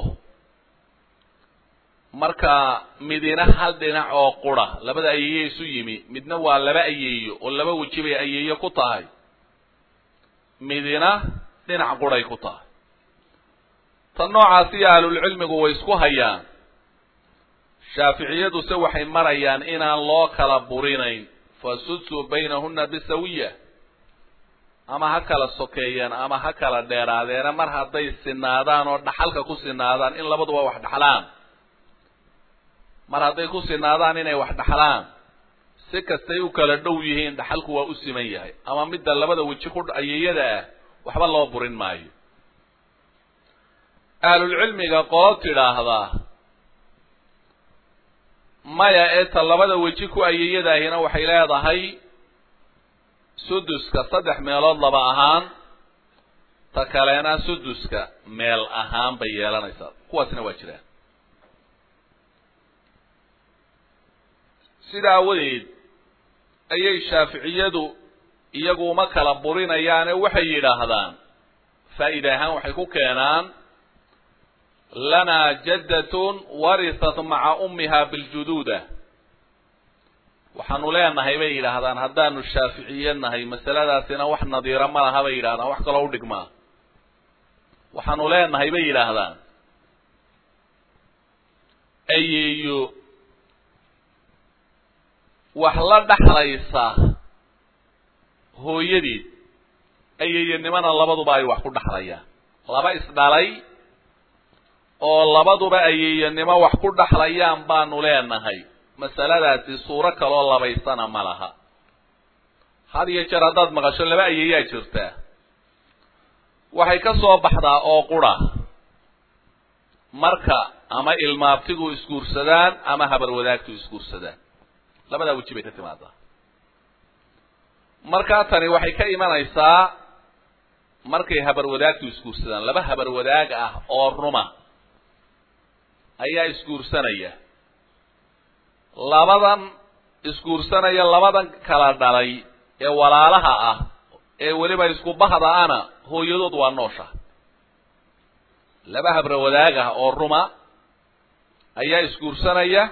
marka midina hal dhinac oo qura labada ayeeyo isu yimi midna waa laba ayeeyo oo laba weji bay ayeeyo ku tahay midina dhinac quray ku tahay tan noocaasiyo ahlulcilmigu way isku hayaan shaaficiyaduse waxay marayaan inaan loo kala burinayn fasudsu baynahuna bisawiya ama ha kala sokeeyeen ama ha kala dheeraadeena mar hadday sinaadaan oo dhaxalka ku sinaadaan in labaduba wax dhaxlaan mar hadday ku sinaadaan inay wax dhaxlaan si kastay u kala dhow yihiin dhaxalku waa u siman yahay ama midda labada weji ku ayeeyada ah waxba loo burin maayo ahlulcilmiga qolo tidhaahdaa maya ee ta labada weji ku ayeyadaahina waxay leedahay suduska saddex meelood laba ahaan ta kalena suduska meel ahaan bay yeelanaysaa kuwaasina waa jiraan sida awadeed ayay shaaficiyadu iyagu uma kala burinayaane waxay yidhaahdaan faa'iida ahaan waxay ku keenaan lanaa jaddatun warisat maca ummiha biljuduuda waxaanu leenahay bay yidhaahdaan haddaanu shaaficiye nahay masaladaasina wax nadiira ma laha bay yidhahdaan wax kaloo udhigmaa waxaanu leenahay bay yidhaahdaan ayeeyo wax la dhaxlaysa hooyadeed ayeeyanimana labaduba ay wax ku dhaxlayaan laba isdhalay oo labaduba ayeeyanimo wax ku dhaxlayaan baanu leenahay masaladaasi suuro kaloo labaysana ma laha had iyo jeer haddaad maqasho laba ayeeyaa jirtaa waxay ka soo baxdaa oo qura marka ama ilmaabtigu isguursadaan ama habar wadaagtu isguursadaan labadaa weji bay ka timaadaa markaa tani waxay ka imanaysaa markay habar wadaagtu isguursadaan laba habar wadaag ah oo ruma ayaa isguursanaya labadan isguursanaya labadan kala dhalay ee walaalaha ah ee weliba isku bahda ana hooyadood waa noosha laba habra wadaag ah oo ruma ayaa isguursanaya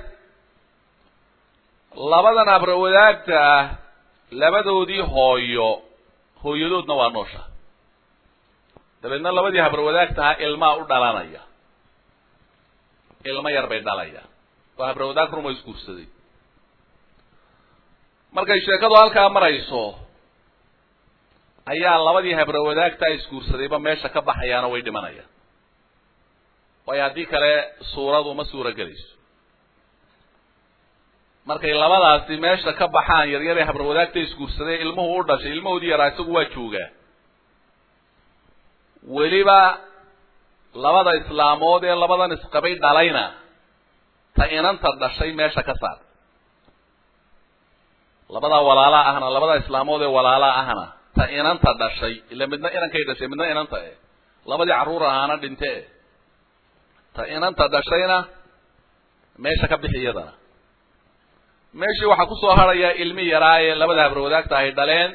labadan habra wadaagta ah labadoodii hooyo hooyadoodna waa noosha dabeedna labadii habra wadaagtaha ilmaa u dhalanaya ilmo yar bay dhalayaan waa habra wadaag ruma isguursaday markay sheekadu halkaa marayso ayaa labadii habra wadaagtaa isguursadayba meesha ka baxayaana way dhimanayaan waayo haddii kale suuradu ma suuro gelayso markay labadaasi meesha ka baxaan yaryaree habra wadaagta isguursaday ilmuhu u dhashay ilmahoodii yaraa isagu waa joogaa weliba labada islaamood ee labadan isqabay dhalayna ta inanta dhashay meesha ka saar labadaa walaalaa ahna labada islaamood ee walaalaa ahna ta inanta dhashay ila midna inankay dhashay midna inanta eh labadii carruur ahaana dhinte eh ta inanta dhashayna meesha ka bixi iyadana meeshii waxaa kusoo harayaa ilmi yaraa ee labada habra wadaagta ay dhaleen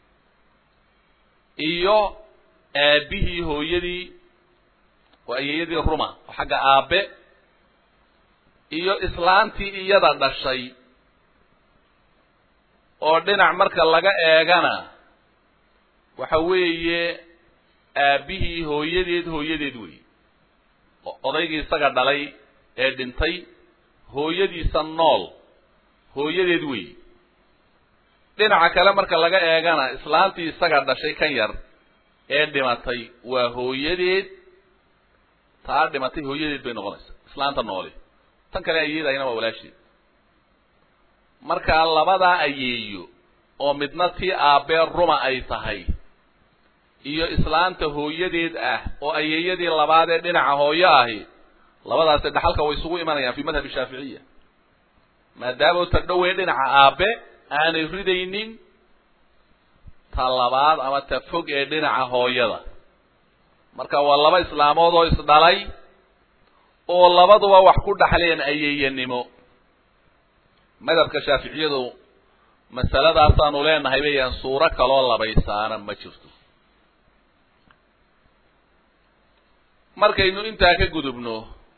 iyo aabihii hooyadii oo ayeeyadii ruma oo xagga aabe iyo islaantii iyada dhashay oo dhinac marka laga eegana waxa weeye aabihii hooyadeed hooyadeed wey odaygii isaga dhalay ee dhintay hooyadiisa nool hooyadeed wey dhinaca kale marka laga eegana islaantii isaga dhashay kan yar ee dhimatay waa hooyadeed taa dhimatay hooyadeed bay noqonaysaa islaanta nooli tan kale ayeedayna waa walaasheed markaa labadaa ayeeyo oo midna tii aabbee ruma ay tahay iyo islaanta hooyadeed ah oo ayeeyadii labaad ee dhinaca hooyo ahi labadaasi dhaxalka way isugu imanayaan fi madhabi shaaficiya maadaama ta dhowey dhinaca aabe aanay ridaynin ta labaad ama ta fog ee dhinaca hooyada marka waa laba islaamood oo isdhalay oo labaduba wax ku dhaxleen ayeeyanimo madhabka shaaficiyadu masaladaasaanu leenahay bayaan suuro kaloo labaysaana ma jirto markaynu intaa ka gudubno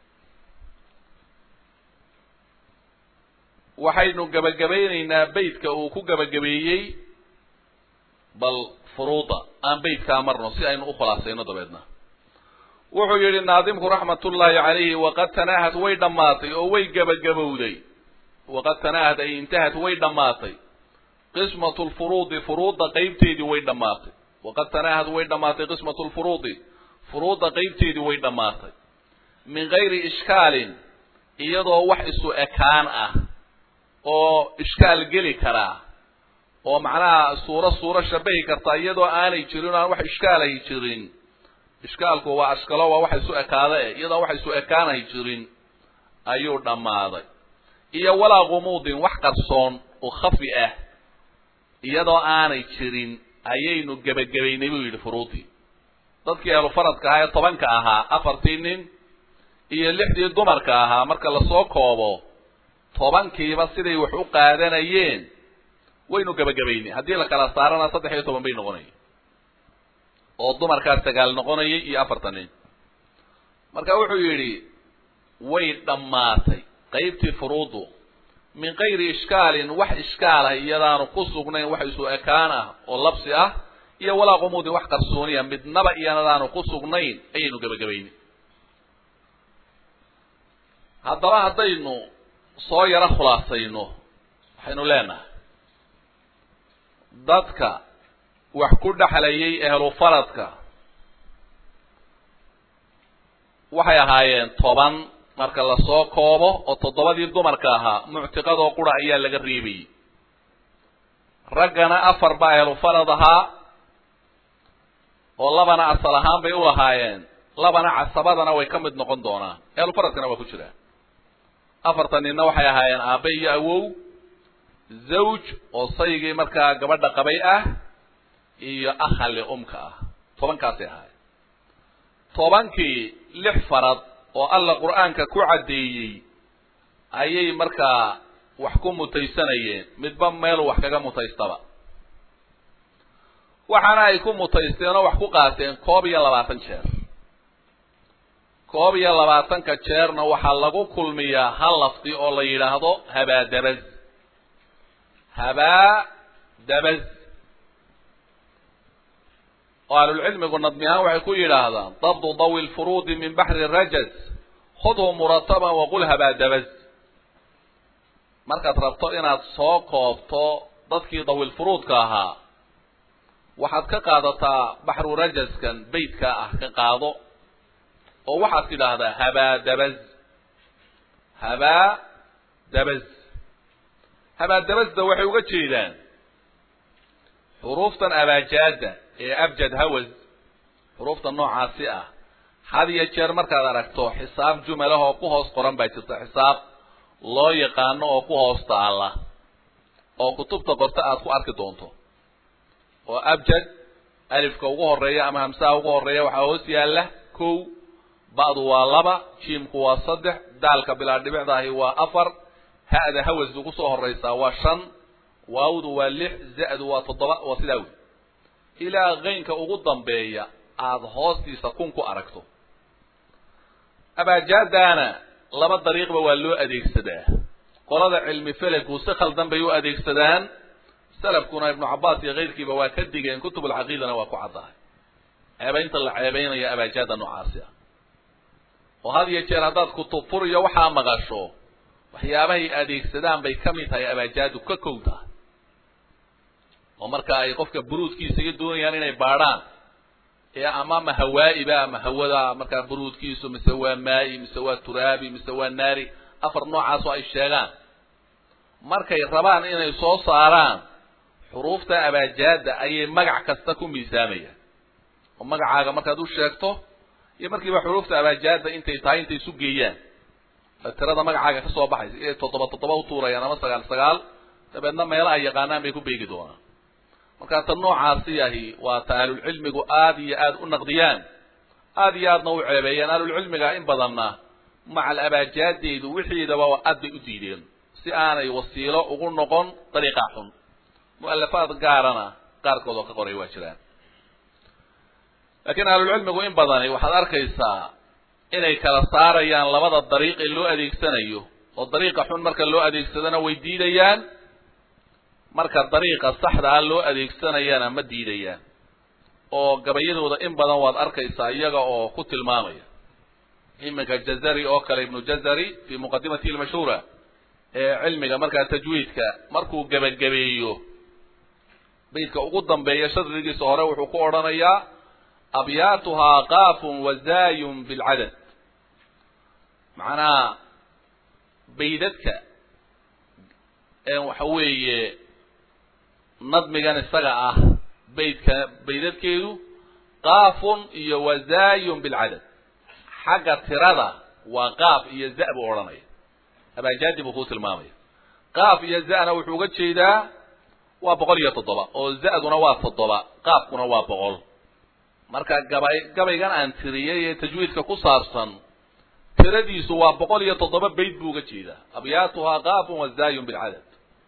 waxaynu gabagabaynaynaa beytka uu ku gabagabeeyey bal furuuda aan beytkaa marno si aynu u khulaasayno dabeedna wuxuu yidhi naadimku raxmatullaahi calayhi waqad tanaahat way dhammaatay oo way gabagabowday waqad tanaahat ay intahat way dhammaatay qismatu lfuruudi furuudda qeybteedii way dhammaatay waqad tanaahat way dhammaatay qismatu lfuruudi furuudda qeybteedii way dhammaatay min gayri ishkaalin iyadoo wax isu ekaan ah oo ishkaal geli karaa oo macnaha suuro suuro shabahi karta iyadoo aanay jirin o aan wax ishkaalahi jirin ishkaalku waa ashkalo waa waxa isu ekaada e iyadoo waxa isu ekaanay jirin ayuu dhammaaday iyo walaa gumuudin wax qarsoon oo khafi ah iyadoo aanay jirin ayaynu gebagabaynay buu yidhi furuudii dadkii ahlu faradka ahaa ee tobanka ahaa afartii nin iyo lixdii dumarka ahaa marka lasoo koobo tobankiiba siday wax u qaadanayeen waynu gebagabaynay haddii la kala saarana saddex iyo toban bay noqonaya oo dumarkaas sagaal noqonayay iyo afartan nin marka wuxuu yidhi way dhammaatay qaybtii furuudu min kayri ishkaalin wax ishkaal ah iyadaanu ku sugnayn wax isu ekaan ah oo labsi ah iyo walaa qumuudin wax qarsooniya midnaba iyanadaanu ku sugnayn ayaynu gebagabaynay haddaba haddaynu soo yaro khulaasayno waxaynu leenahay dadka wax ku dhexlayay ehlu faradka waxay ahaayeen toban marka lasoo koobo oo toddobadii dumarka ahaa muctiqadoo qura ayaa laga reebayay raggana afar baa ehlu farad ahaa oo labana asal ahaan bay u lahaayeen labana casabadana way ka mid noqon doonaan ehlu faradkana waa ku jiraan afartan ninna waxay ahaayeen aabe iyo awow zawj oo saygii markaa gabadha qabay ah iyo akhali umka ah tobankaasay ahaayeen tobankii lix farad oo alla qur-aanka ku caddeeyey ayay markaa wax ku mutaysanayeen midba meel wax kaga mutaystaba waxaana ay ku mutaysteen oo wax ku qaateen koob iyo labaatan jeer koob iyo labaatanka jeerna waxaa lagu kulmiyaa hal lafdi oo la yidhaahdo habaadabaz habaa dabaz oo ahlulcilmigu nadmi ahaan waxay ku yidhaahdaan dabdu dawi lfuruudi min baxri rajaz khudhu murataban waqul habaadabaz markaad rabto inaad soo koobto dadkii dawilfuruudka ahaa waxaad ka qaadataa baxru rajaskan beytka ah ka qaado oo waxaad tidhaahdaa habaa dabaz habaa dabaz habaa dabazda waxay uga jeedaan xuruuftan abaajaada ee abjad hawaz xuruufta noocaasi ah had iyo jeer markaad aragto xisaab jumalah oo ku hoos qoran baa jirta xisaab loo yaqaano oo ku hoos taala oo kutubta qorta aad ku arki doonto oo abjad alifka ugu horeeya ama hamsaha ugu horeeya waxaa hoos yaalla kow ba'du waa laba jiimku waa saddex daalka bilaa dhibicdaahi waa afar ha'da hawaz ugu soo horeysaa waa shan waawdu waa lix za-du waa toddoba waa sidaa wey ilaa keynka ugu dambeeya aada hoostiisa kun ku aragto abaajaadaana laba dariiqba waa loo adeegsadaa qolada cilmi felegu si khaldan bay u adeegsadaan salafkuna ibnu cabbaas iyo keyrkiiba waa ka digeen kutubulcaqiidana waa ku caddahay ceebaynta la ceebaynayo abaajaada noocaasi ah oo had iyo jeer haddaad kutub fur iyo waxaa maqasho waxyaabahay adeegsadaan bay ka mid tahay abaajaadu ka kow tahay oo marka ay qofka buruudkiisa iyo doonayaan inay baadhaan ee ama ma hawaa'iba ama hawada markaa buruudkiisu mise waa maa'i mise waa turaabi mise waa naari afar noocaas oo ay sheegaan markay rabaan inay soo saaraan xuruufta abaajaada ayay magac kasta ku miisaamayaan oo magacaaga markaad u sheegto iyo markiiba xuruufta abaajaada intay tahay intay isu geeyaan tirada magacaaga ka soo baxaysa inay toddoba toddoba utuurayaan ama sagaal sagaal dabeedna meelo ay yaqaanaan bay ku beegi doonaan markaa ta noocaasi ahi waa ta ahlulcilmigu aada iyo aada u naqdiyaan aada iyo aadna u ceebeeyaan ahlulcilmiga in badanna macal abaajaadeedu wixiidaba aad bay u diideen si aanay wasiilo ugu noqon dariiqaa xun mu'alafaad gaarana qaarkood oo ka qoray waa jiraan laakiin ahlulcilmigu in badani waxaad arkaysaa inay kala saarayaan labada dariiq ee loo adeegsanayo oo dariiqa xun marka loo adeegsadana way diidayaan marka dariiqa saxda ah loo adeegsanayana ma diidayaan oo gabayadooda in badan waad arkaysaa iyaga oo ku tilmaamaya iminka jazari oo kale ibnu jazari fi muqadimatihi lmashhuura ee cilmiga markaa tajwiidka markuu gebagabeeyo baydka ugu dambeeya shadrigiisa hore wuxuu ku odhanayaa abyaatuhaa qaafun wazaayun bilcadad macnaha baydadka waxa weeye nadmigan isaga ah baydka baydadkeedu qaafun iyo wazaayun bilcadad xagga tirada waa qaaf iyo za buu odhanaya abaajaadi buu kuu tilmaamaya qaaf iyo za'na wuxuu uga jeedaa waa boqol iyo toddoba oo za'duna waa toddoba qaafkuna waa boqol marka gabay gabaygan aan tiriyay ee tajwiidka ku saabsan tiradiisu waa boqol iyo toddoba bayd buu uga jeedaa abyaatuhaa qaafun wazaayun bilcadad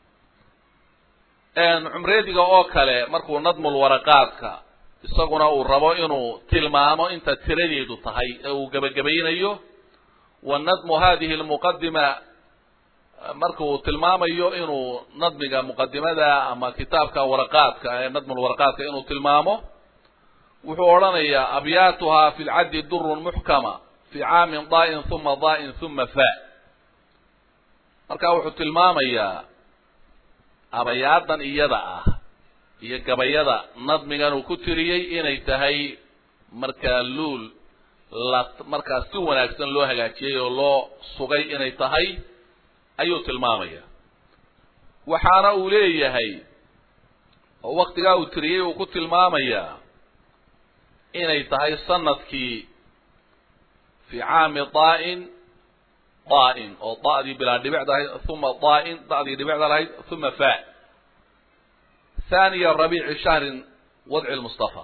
cumreediga oo kale markuu nadmul waraqaadka isaguna uu rabo inuu tilmaamo inta tiradeedu tahay ee uu gebagabaynayo wa nadmu hadihi lmuqadima marka uu tilmaamayo inuu nadmiga muqadimada ama kitaabka waraqaadka ee nadmul waraqaadka inuu tilmaamo wuxuu odhanayaa abyaatuhaa fi lcaddi durun muxkama fi caamin daa'in huma daa'in huma fa marka wuxuu tilmaamayaa abayaadan iyada ah iyo gabayada nadmigan uu ku tiriyey inay tahay markaa luul la markaa si wanaagsan loo hagaajiyey oo loo sugay inay tahay ayuu tilmaamaya waxaana uu leeyahay oo waktigaa uu tiriyey uu ku tilmaamayaa inay tahay sanadkii fi caami daa'in daa'in oo da'dii bilaa dhibicda ahayd uma daa'in da'dii dhibicda lahayd uma fa thaniya rabiici shahrin wadci lmustafa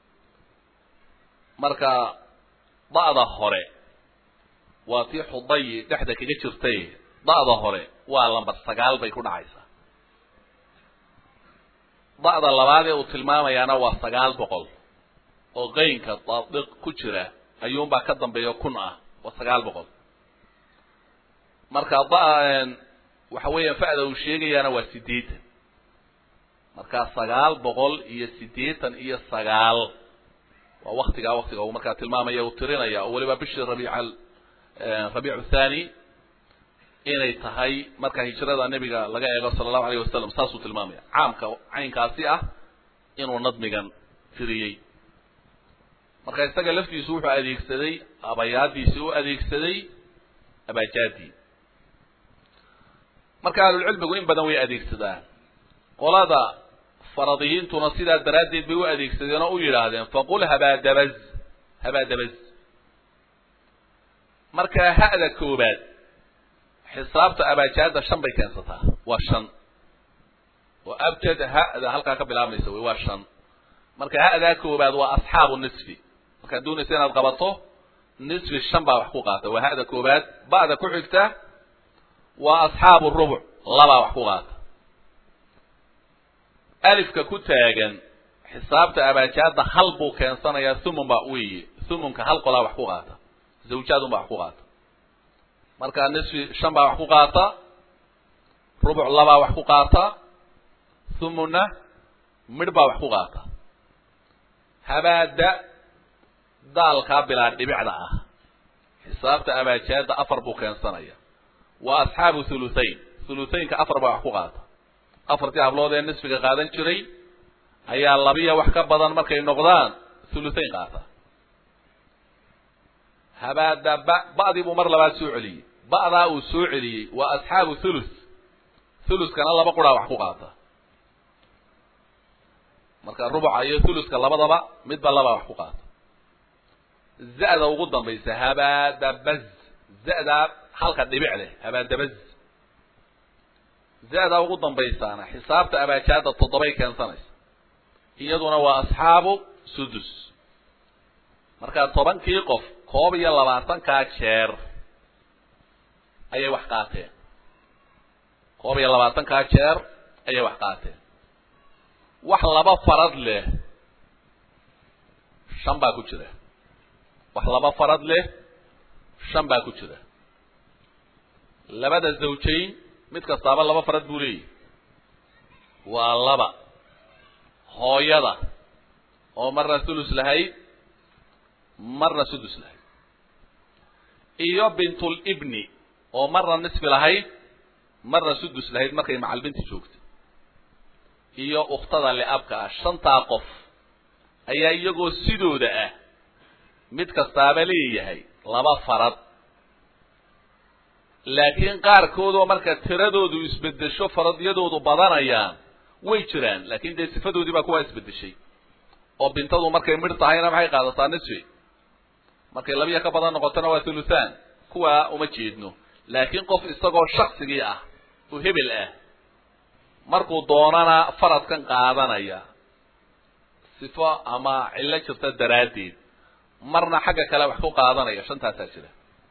marka da'da hore waa tii xudayi dhexda kaga jirtay da'da hore waa lambar sagaal bay ku dhacaysaa da'da labaad ee uu tilmaamayaana waa sagaal boqol oo qeynka daadiq ku jira ayuunbaa ka dambeeya kun ah waa sagaal boqol marka da waxa weeyaan fa'da uu sheegayaana waa siddeetan markaa sagaal boqol iyo siddeetan iyo sagaal waa waktigaa waktiga uu markaa tilmaamaya uu tirinaya oo weliba bishii rabiica rabiicu thani inay tahay marka hijrada nebiga laga eego sala allahu alayh wasalam saasuu tilmaamaya caamka caynkaasi ah inuu nadmigan tiriyey marka isaga laftiisu wuxuu adeegsaday abayaadiisi u adeegsaday abaajaadii marka ahlulcilmigu in badan way adeegsadaan qolada faradiyiintuna sidaa daraaddeed bay u adeegsadeen oo u yidhaahdeen faqul habaadabaz habaadabaz marka ha'da koobaad xisaabta abaajaada shan bay keensataa waa shan oo abjad ha'da halkaa ka bilaabmaysa wey waa shan marka ha'daa koobaad waa asxaabu nisfi markaad doonaysa inaad qabato nisfi shan baa wax ku qaata waa ha'da koobaad ba'da ku xigta waa asxaabu rubuc labaa wax ku qaata alifka ku taagan xisaabta abaajaada hal buu keensanayaa thumun baa weeye thumunka hal qolaa wax ku qaata zawjaadun baa wax ku qaata marka nisfi shan baa wax ku qaata rubuc labaa wax ku qaata thumunna midh baa wax ku qaata habaada daalkaa bilaa dhibicda ah xisaabta abaajaada afar buu keensanaya waa asxaabu thuluthayn thuluthaynka afar baa wax ku qaata afartii hablood ee nisfiga qaadan jiray ayaa labiya wax ka badan markay noqdaan thuluthayn qaata habaada ba ba'dii buu mar labaad soo celiyey ba'daa uu soo celiyey waa asxaabu thuluth thuluskana laba quraa wax ku qaata marka rubuca iyo thuluska labadaba midba labaa wax ku qaata za'da ugu dambaysa habaadabaz za'daa halka dhibic leh habaadabaz za'daa ugu dambaysaana xisaabta abaajaada toddobay keensanaysa iyaduna waa asxaabu sudus marka tobankii qof koob iyo labaatankaa jeer ayay wax qaateen koob iyo labaatankaa jeer ayay wax qaateen wax laba farad leh shan baa ku jira wax laba farad leh shan baa ku jira labada zawjayn mid kastaaba laba farad buu leeyahy waa laba hooyada oo marna thulus lahayd marna sudus lahayd iyo bintul ibni oo marna nisfi lahayd marna sudus lahayd markay macalbinti joogtay iyo ukhtada liabka ah shantaa qof ayaa iyagoo sidooda ah mid kastaaba leeyahay laba farad laakiin qaarkoodoo marka tiradoodu isbedesho faradyadoodu badanayaan way jiraan laakiin dee sifadoodii baa kuwaa isbedeshay oo bintadu markay midh tahayna maxay qaadataa nisfi markay labiya ka badan noqotona waa thuluthaan kuwaa uma jeedno laakiin qof isagoo shaksigii ah oo hebel ah markuu doonana faradkan qaadanaya sifo ama cillo jirta daraaddeed marna xagga kale wax ku qaadanaya shantaasaa jira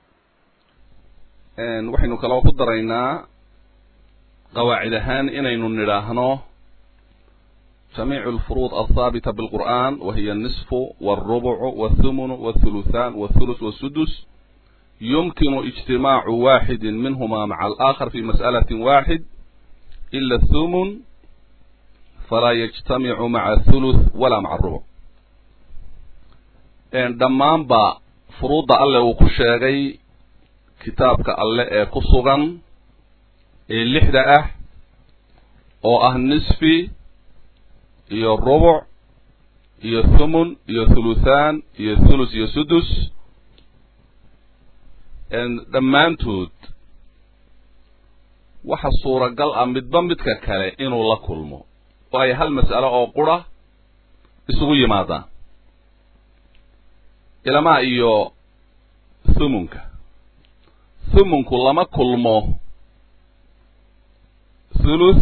waxaynu kaloo ku daraynaa qawaacid ahaan inaynu nidhaahno jamiicu alfuruud althaabita bilqur'an wahiya alnisfu walrubucu walthumunu walthuluthan walthuluth walsudus yumkinu ijtimaacu waxidin minhuma maca alaakhar fi mas'alatin waxid ila athumun falaa yajtamicu maca athuluth walaa maca arubuc dhammaanba furuudda alle uu ku sheegay kitaabka alle ee ku sugan ee lixda ah oo ah nisfi iyo rubuc iyo thumun iyo thuluthaan iyo thulus iyo sudus dhammaantood waxa suuragal ah midba midka kale inuu la kulmo oo ay hal mas'alo oo qura isugu yimaadaan ilamaa iyo thumunka thumunku lama kulmo thuluth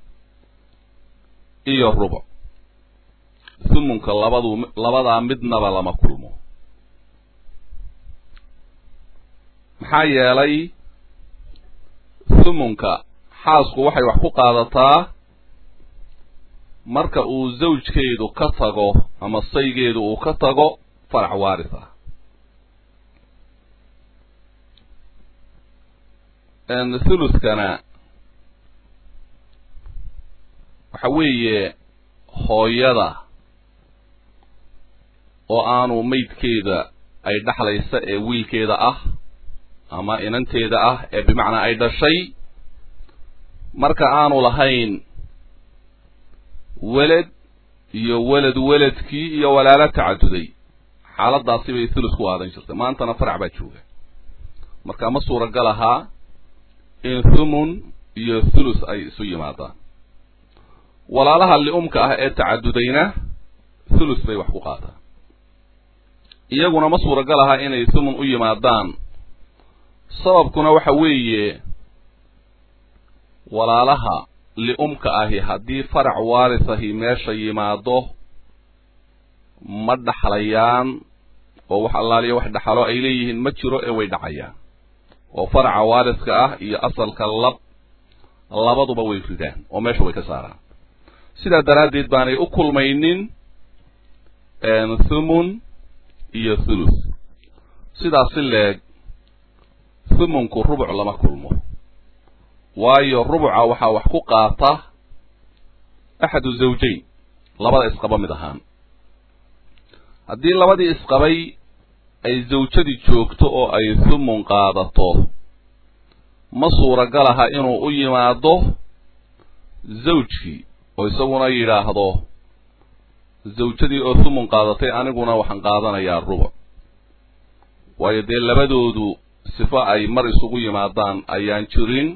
iyo rubuc thumunka labadu labadaa midnaba lama kulmo maxaa yeelay thumunka xaasku waxay wax ku qaadataa marka uu zawjkeedu ka tago ama saygeedu uu ka tago farac waaris ah thuluthkana waxa weeye hooyada oo aanu maydkeeda ay dhexlaysa ee wiilkeeda ah ama inanteeda ah ee bimacnaa ay dhashay marka aanu lahayn weled iyo weled weledkii iyo walaalo tacaduday xaaladaasi bay thuluth ku aadan jirtay maantana farac baa jooga marka ma suuragal ahaa in thumun iyo thuluth ay isu yimaadaan walaalaha li'umka ah ee tacadudayna thuluth bay wax ku qaataan iyaguna ma suuragal ahaa inay thumun u yimaadaan sababkuna waxa weeye walaalaha li'umka ahi haddii farac waaris ahi meesha yimaado ma dhaxlayaan oo wax allaaliya wax dhaxalo ay leeyihiin ma jiro ee way dhacayaan oo faraca waariska ah iyo asalka lab labaduba way ridaan oo meesha way ka saaraan sidaa daraaddeed baanay u kulmaynin thumun iyo thuluth sidaas si leeg thumunku rubuc lama kulmo waayo rubuca waxaa wax ku qaata axadu zawjayn labada isqaba mid ahaan haddii labadii isqabay ay zawjadii joogto oo ay thumun qaadato ma suuragal aha inuu u yimaado zawjkii oo isaguna yidhaahdo zawjadii oo thumun qaadatay aniguna waxaan qaadanayaa rubuc waayo dee labadoodu sifo ay mar isugu yimaadaan ayaan jirin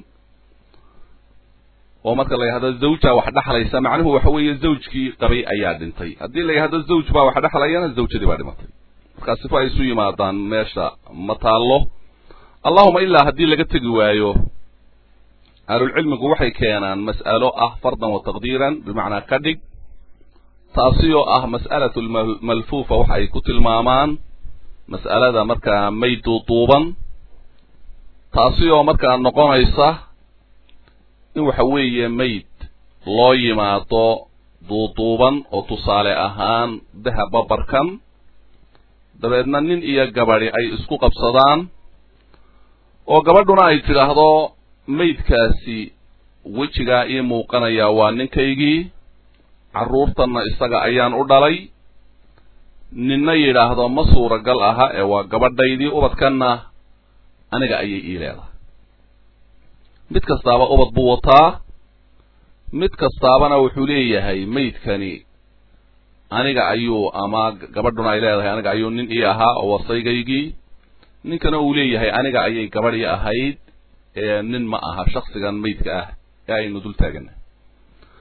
oo marka la yidhahdo zawjaa wax dhexlaysa macnuhu waxa weeye zawjkii qabay ayaa dhintay haddii la yidhahdo zawj baa wax dhexlayana zawjadii baa dhimatay markaa sifo ay isu yimaadaan meesha ma taallo allahuma ilaa haddii laga tegi waayo ahlulcilmigu waxay keenaan mas'alo ah fardan wa taqdiiran bimacnaa ka dhig taasi oo ah mas'alatu lmalfuufa waxa ay ku tilmaamaan mas'alada markaa mayd duuduuban taasi oo markaa noqonaysa in waxa weeye mayd loo yimaado duuduuban oo tusaale ahaan dahab babarkan dabeedna nin iyo gabadhi ay isku qabsadaan oo gabadhuna ay tidhaahdo maydkaasi wejigaa ii muuqanayaa waa ninkaygii carruurtanna isaga ayaan u dhalay ninna yidhaahdo ma suuragal aha ee waa gabadhaydii ubadkanna aniga ayay ii leedahay mid kastaaba ubad buu wataa mid kastaabana wuxuu leeyahay maydkani aniga ayuu ama gabadhuna ay leedahay aniga ayuu nin ii ahaa oo wasaygaygii ninkana uu leeyahay aniga ayay gabadhii ahayd ee nin ma aha shaksigan maydka ah ee aynu dul taagana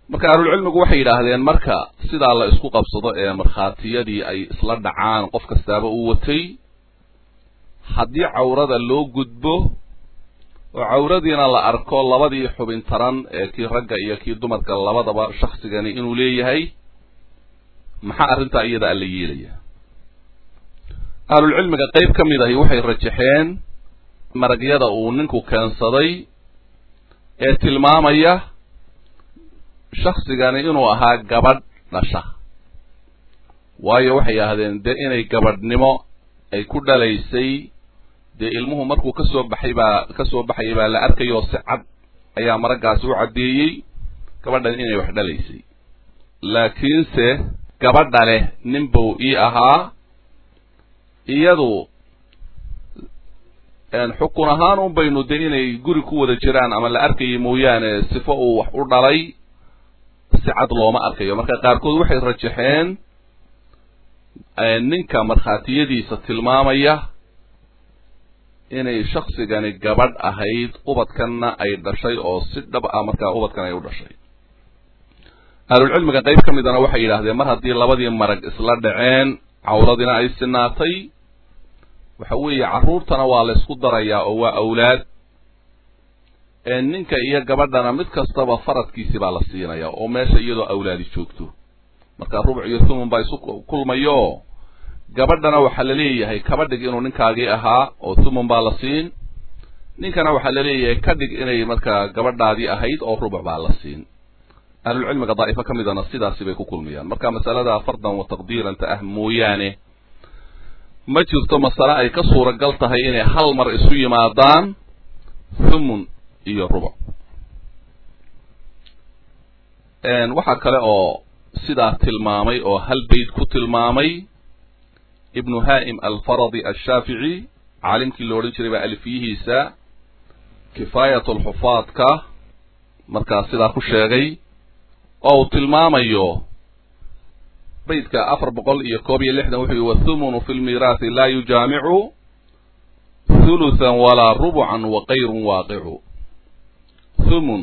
marka ahlulcilmigu waxay yidhaahdeen marka sidaa la isku qabsado ee markhaatiyadii ay isla dhacaan qof kastaaba uu watay haddii cawrada loo gudbo oo cawradiina la arko labadii xubin taran ee kii ragga iyo kii dumarka labadaba shaksigani inuu leeyahay maxaa arrintaa iyada alla yeelaya ahlulcilmiga qayb ka mid ahi waxay rajaxeen maragyada uu ninku keensaday ee tilmaamaya shaksigani inuu ahaa gabadh dhasha waayo waxay yidhaahdeen dee inay gabadhnimo ay ku dhalaysay dee ilmuhu markuu kasoo baxay baa kasoo baxayay baa la arkayoo si cad ayaa maraggaasi u caddeeyey gabadhan inay wax dhalaysay laakiinse gabadha leh nin buu ii ahaa iyadu xukun ahaan un baynu de inay guri ku wada jiraan ama la arkayay mooyaane sifo uu wax u dhalay si cad looma arkayo marka qaarkood waxay rajaxeen ninka markhaatiyadiisa tilmaamaya inay shaksigani gabadh ahayd ubadkanna ay dhashay oo si dhab ah markaa ubadkan ay u dhashay ahlulcilmiga qayb ka midana waxay yidhaahdeen mar haddii labadii marag isla dhaceen cawradina ay sinaatay waxa weeye carruurtana waa la ysku darayaa oo waa awlaad ninka iyo gabadhana mid kastaba faradkiisi baa la siinaya oo meesha iyadoo awlaadi joogto marka rubuc iyo thumun baa isu kulmayo gabadhana waxaa la leeyahay kaba dhig inuu ninkaagii ahaa oo thumun baa la siin ninkana waxaa la leeyahay ka dhig inay markaa gabadhaadii ahayd oo rubuc baa la siin ahlulcilmiga daa'ifo ka midana sidaasi bay ku kulmayaan marka masalada fardan wa taqdiiranta ah mooyaane ma jirto masale ay ka suuragal tahay inay hal mar isu yimaadaan thumun iyo rubuc waxaa kale oo sidaa tilmaamay oo hal bayd ku tilmaamay ibnu haa'im alfaradi ashaafici caalimkii la odhan jiray baa alfiyihiisa kifaayat alxufaadka markaa sidaa ku sheegay oo uu tilmaamayo baydka afar boqol iyo koob iyo lixdan wuxuu yihi wathumunu fi lmiiraathi laa yujaamicu huluthan walaa rubucan wa kayrun waaqicu thumun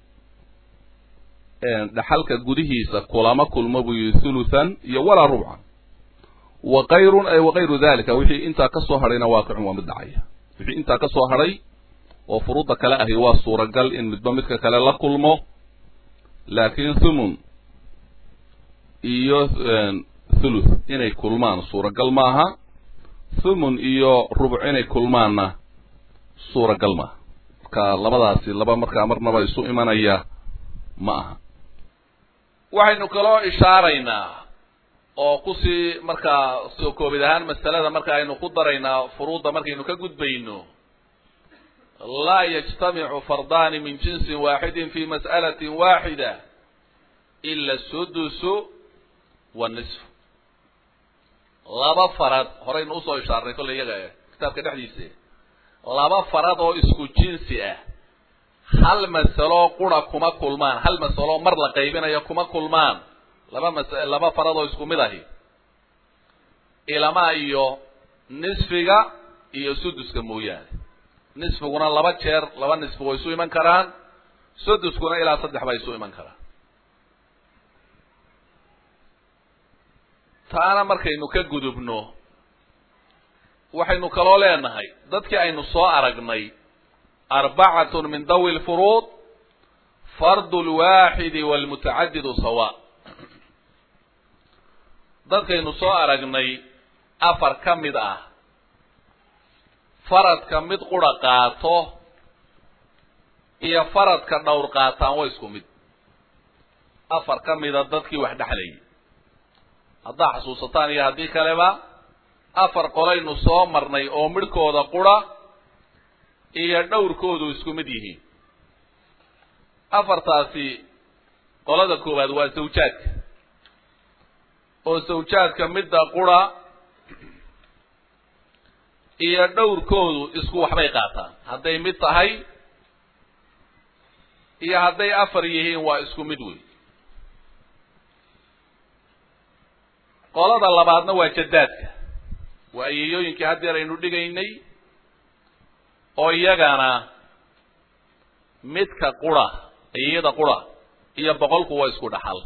dhaxalka gudihiisa kulama kulmo buu yihi huluthan iyo walaa rubcan wa kayrun ay wakayru dalika wixii intaa kasoo hadhayna waaqicun waa mid dhacaya wixii intaa kasoo hadhay oo furuudda kale ahi waa suuragal in midba midka kale la kulmo laakiin thumun iyo thuluth inay kulmaan suuragal maaha thumun iyo rubuc inay kulmaanna suuragal maaha marka labadaasi laba markaa marnaba isu imanaya ma aha waxaynu kaloo ishaaraynaa oo kusii markaa soo koobid ahaan masalada marka aynu ku daraynaa furuudda markaynu ka gudbayno laa yajtamicu fardaani min jinsin waaxidin fi mas'alatin waaxida ila sudusu wanisfu laba farad horaynu usoo ishaarnay kolley iyaga kitaabka dhexdiisa laba farad oo isku jinsi ah hal masalo qura kuma kulmaan hal masalo mar la qaybinayo kuma kulmaan laba mas laba farad oo isku mid ahi ilamaa iyo nisfiga iyo suduska mooyaane nisfiguna laba jeer laba nisfi way isu iman karaan suduskuna ilaa saddex bay isu iman karaan taana markaynu ka gudubno waxaynu kaloo leenahay dadkii aynu soo aragnay arbacatun min dawi lfuruud fardu lwaaxidi walmutacadidu sawa dadkaynu soo aragnay afar ka mid ah faradka mid qura qaato iyo faradka dhowr qaataan waa isku mid afar ka mida dadkii wax dhexlayay haddaa xasuusataan iyo haddii kaleba afar qolaynu soo marnay oo midhkooda qura iyo dhowrkoodu isku mid yihiin afartaasi qolada koowaad waa sawjaadka oo sawjaadka midda qura iyo dhowrkoodu isku waxbay qaataan hadday mid tahay iyo hadday afar yihiin waa isku mid wey qolada labaadna waa jadaadka waa ayeeyooyinkii haddeer aynu dhigaynay oo iyagana midka qura ayeeyada qura iyo boqolku waa isku dhaxal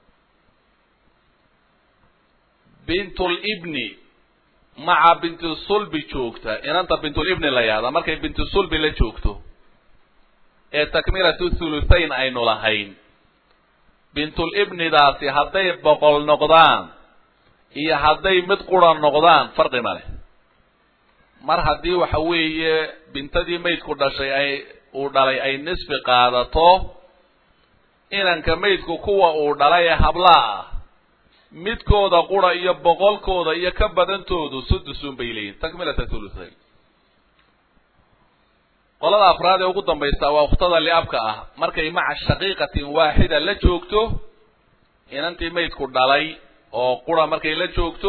bintulibni maca bintusulbi joogta inanta bintulibni la yahda markay bintusulbi la joogto ee takmilatu thuluthayn aynu lahayn bintulibnidaasi hadday boqol noqdaan iyo hadday mid qura noqdaan farqi ma leh mar haddii waxa weeye bintadii maydku dhashay ay uu dhalay ay nisfi qaadato inanka maydku kuwa uu dhalay ee hablaa ah midkooda qura iyo boqolkooda iyo ka badantoodu sudusun bay leeyihin takmilata thuluthayn qolada afraad ee ugu dambaysa waa ukhtada liabka ah markay maca shaqiiqatin waaxida la joogto inantii maydku dhalay oo qura markay la joogto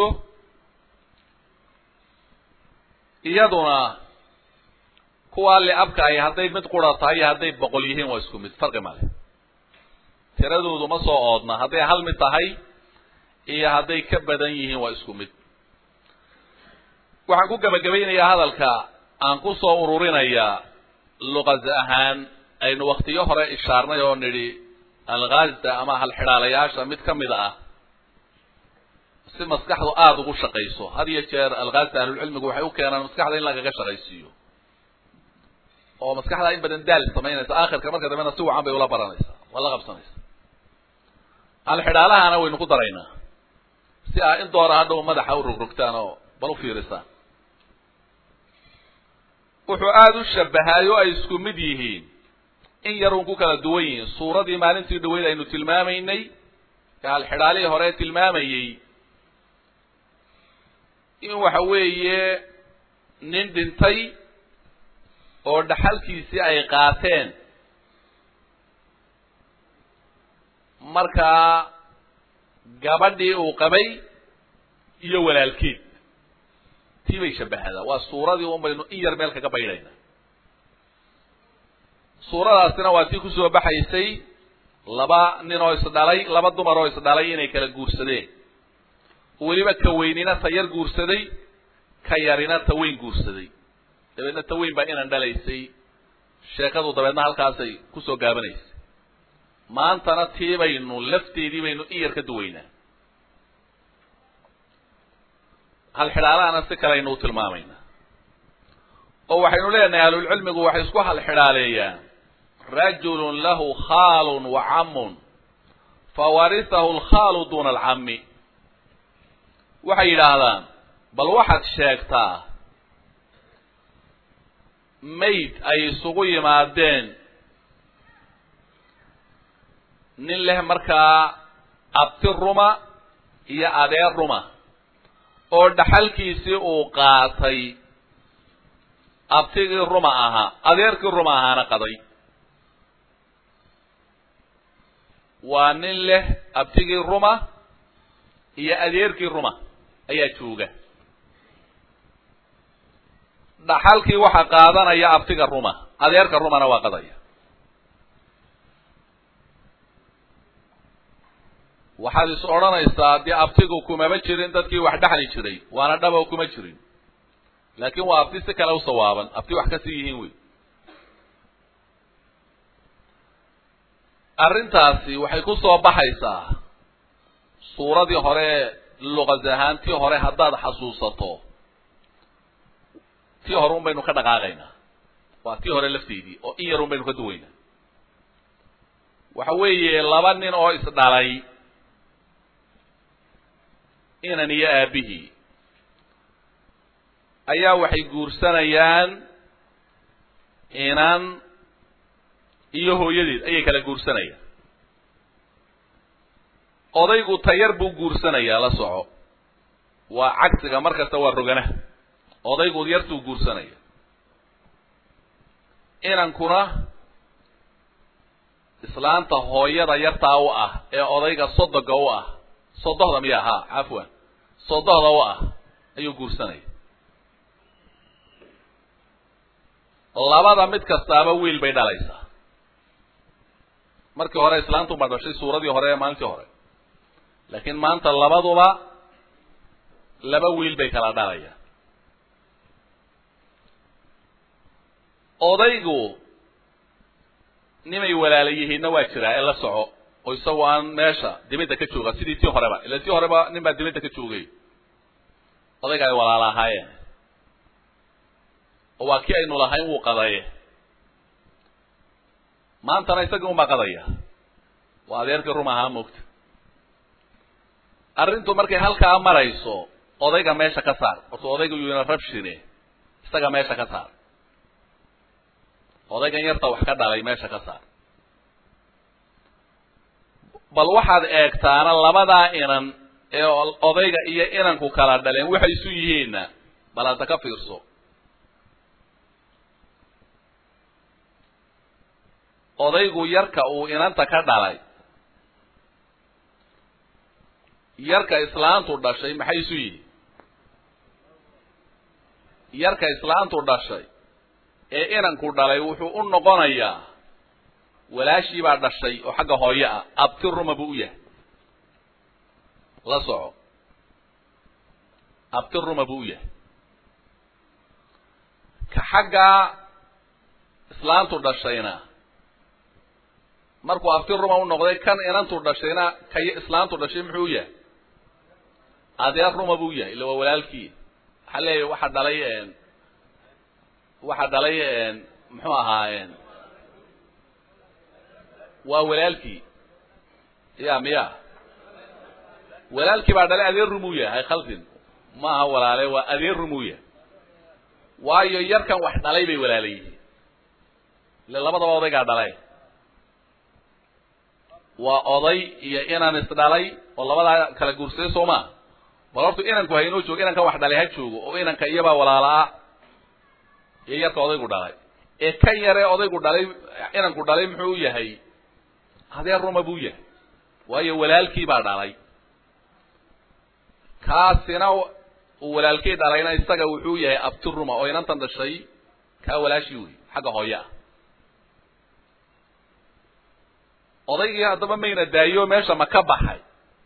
iyaduna kuwaa liabka ahi hadday mid qura tahay iyo hadday boqol yihiin waa isku mid farqi male tiradoodu ma soo oodna hadday hal mid tahay iyo hadday ka badan yihiin waa isku mid waxaan ku gebagabaynayaa hadalka aan ku soo ururinayaa luqas ahaan aynu waktiyo hore ishaarnay oo nidhi alghaazda ama halxidhaalayaasha mid ka mid ah si maskaxdu aada ugu shaqayso had iyo jeer alghaazda ahlulcilmigu waxay u keenaan maskaxda in lagaga shaqaysiiyo oo maskaxda in badan daal samaynaysa aakhirka marka dambena si wacan bay ula baranaysaa waa la qabsanaysa halxidhaalahana waynu ku daraynaa si aa in doora hadhow madaxa u rogrogtaan oo bal u fiirisaan wuxuu aada u shabahaay oo ay isku mid yihiin in yar uun ku kala duwan yihiin suuradii maalintii dhaweyd aynu tilmaamaynay ee halxidhaalihii hore tilmaamayey in waxa weeye nin dhintay oo dhaxalkiisii ay qaateen markaa gabadhii uu qabay iyo walaalkeed tii bay shabahadaa waa suuradii un baynu in yar meel kaga baydhayna suuradaasina waa tii kusoo baxaysay laba nin oo isdhalay laba dumar oo isdhalay inay kala guursadeen weliba ka weynina ta yar guursaday ka yarina ta weyn guursaday dabeedna ta weyn baa inan dhalaysay sheekadu dabeedna halkaasay kusoo gaabanaysay maantana tii baynu lafteedii baynu in yar ka duwaynaa halxidhaalahana si kale aynu u tilmaamaynaa oo waxaynu leenahay ahlulcilmigu waxay isku halxidhaaleeyaan rajulun lahu khaalun wa camun fawarisahu alkhaalu duna alcami waxay yidhaahdaan bal waxaad sheegtaa mayd ay isugu yimaadeen nin leh markaa abti ruma iyo adeer ruma oo dhaxalkiisii uu qaatay abtigii ruma ahaa adeerkii ruma ahaana qaday waa nin leh abtigii ruma iyo adeerkii ruma ayaa jooga dhaxalkii waxaa qaadanaya abtiga ruma adeerka rumana waa qadaya waxaad is odhanaysaa dee abtigu kumaba jirin dadkii wax dhexli jiray waana dhaba kuma jirin laakin waa abti si kale u sawaaban abti wax kasii yihiin wey arrintaasi waxay ku soo baxaysaa suuradii hore luqas ahaan tii hore haddaad xasuusato tii hore un baynu ka dhaqaaqaynaa waa tii hore lafteedii oo in yar un baynu ka duwaynaa waxa weeye laba nin oo isdhalay inan iyo aabihii ayaa waxay guursanayaan inan iyo hooyadeed ayay kala guursanayaan odaygu tayar buu guursanayaa la soco waa cagsiga mar kasta waa roganaha odaygu yartuu guursanaya inankuna islaanta hooyada yartaa u ah ee odayga sodoga u ah sodohda miya ha cafwan sodohda u ah ayuu guursanaya labada mid kastaaba wiil bay dhalaysaa markii hore islaantu baa dhashay suuradii hore ee maalintii hore laakiin maanta labaduba laba wiil bay kala dhalayaan odaygu nimay walaala yihiinna waa jiraa ee la soco oo isagoo aan meesha dibadda ka jooga sidii tii horeba ila tii horeba nin baa dibadda ka joogay odayga ay walaala ahaayeen oo waa kii aynu lahayn wuu qadaye maantana isagii unbaa qadaya waa adeerkii rum ahaa moogta arrintu markay halkaa marayso odayga meesha ka saar horta odayga yuna rabshine isaga meesha ka saar odaygan yarta wax ka dhalay meesha ka saar bal waxaad eegtaana labadaa inan ee odayga iyo inanku kala dhaleen waxay isu yihiinna bal hadda ka fiirso odaygu yarka uu inanta ka dhalay yarka islaantu dhashay maxay isu yihiin yarka islaantu dhashay ee inanku dhalay wuxuu u noqonayaa walaashii baa dhashay oo xagga hooyo ah abti ruma buu u yahay la soco abti ruma buu u yahay ka xagga islaantu dhashayna markuu abti ruma u noqday kan inantu dhashayna kay islaantu dhashay muxuu yahay adeer ruma buu yahay illa waa walaalkii waxaa leeyahy waxa dhalay waxa dhalay muxuu ahaa waa walaalkii ya miya walaalkii baa dhalay adeer rumuu yahay khaldin ma aha walaale waa adeer rumuu yahay waayo yarkan wax dhalay bay walaala yihiin ile labadaba odaygaa dhalay waa oday iyo inan isdhalay oo labadaa kala guursaday soo maa bal horta inanku ha inoo joogo inankan wax dhalay ha joogo oo inanka iyabaa walaala-a iyo yarka odaygu dhalay ee kan yaree odaygu dhalay inanku dhalay muxuu yahay adeer ruma buu yahay waayo walaalkii baa dhalay kaasina uu walaalkii dhalayna isaga wuxuu yahay abti ruma oo inantan dhashay kaa walaashii wey xagga hooye ah odaygii haddaba mayna daayo meesha ma ka baxay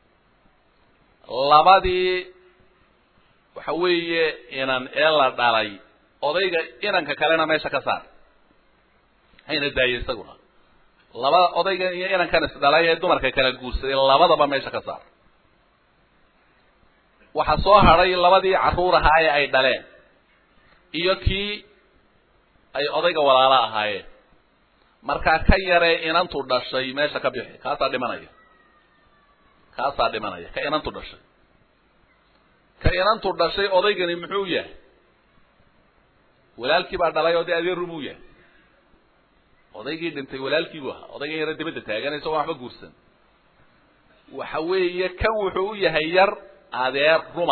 labadii waxa weeye inan ee la dhalay odayga inanka kalena meesha ka saar hayna daayo isaguna labada odaygan iyo inankan isdhalay ee dumarka kala guursaday labadaba meesha ka saar waxaa soo hadhay labadii carruur ahaa ee ay dhaleen iyo kii ay odayga walaalo ahaayeen markaa ka yaree inantu dhashay meesha ka bixi kaasaa dhimanaya kaasaa dhimanaya ka inantu dhashay ka inantu dhashay odaygani muxuu yahay walaalkii baa dhalay oo dee adeer rumuu yahay odaygii dhintay walaalkii buu ahaa odaygan yare dibadda taagan isagoo waxba guursan waxa weeye kan wuxuu u yahay yar adeer ruma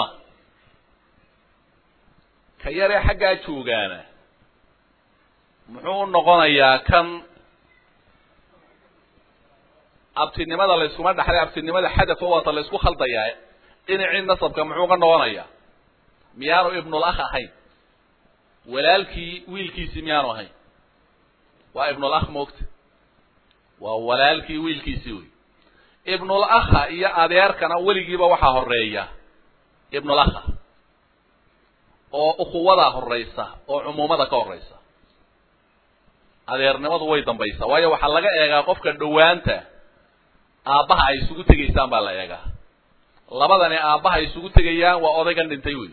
ka yaree xaggaa joogaana muxuu noqonayaa kan abtinimada layskuma dhaxlay abtinimada xadafa waata laysku khaldayaa dhinacii nasabka muxuu ka noqonayaa miyaanu ibnul akh ahayn walaalkii wiilkiisii miyaanu ahayn waa ibnul akh moogta waa walaalkii wiilkiisii wey ibnul akha iyo adeerkana weligiiba waxaa horeeya ibnul akha oo ukuwadaa horeysa oo cumuumada ka horeysa adeernimadu way dambaysaa waayo waxaa laga eegaa qofka dhowaanta aabbaha ay isugu tegaysaan baa la eegaa labadani aabbaha ay isugu tegayaan waa odaygan dhintay wey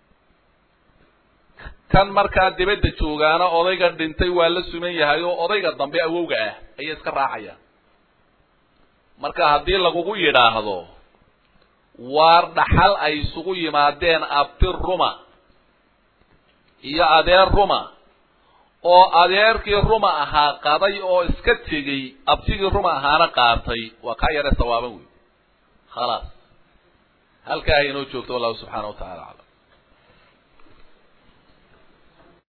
kan markaa dibadda joogaana odaygan dhintay waa la suman yahay oo odayga dambe awowga ah ayay iska raacayaan marka haddii lagugu yidhaahdo waar dhaxal ay isugu yimaadeen abti ruma iyo adeer ruma oo adeerkii ruma ahaa qaday oo iska tegey abtigii ruma ahaana qaatay waa kaa yare sawaaban wey khalaas halkaa inoo joogto wallahu subxaana wa tacala aclam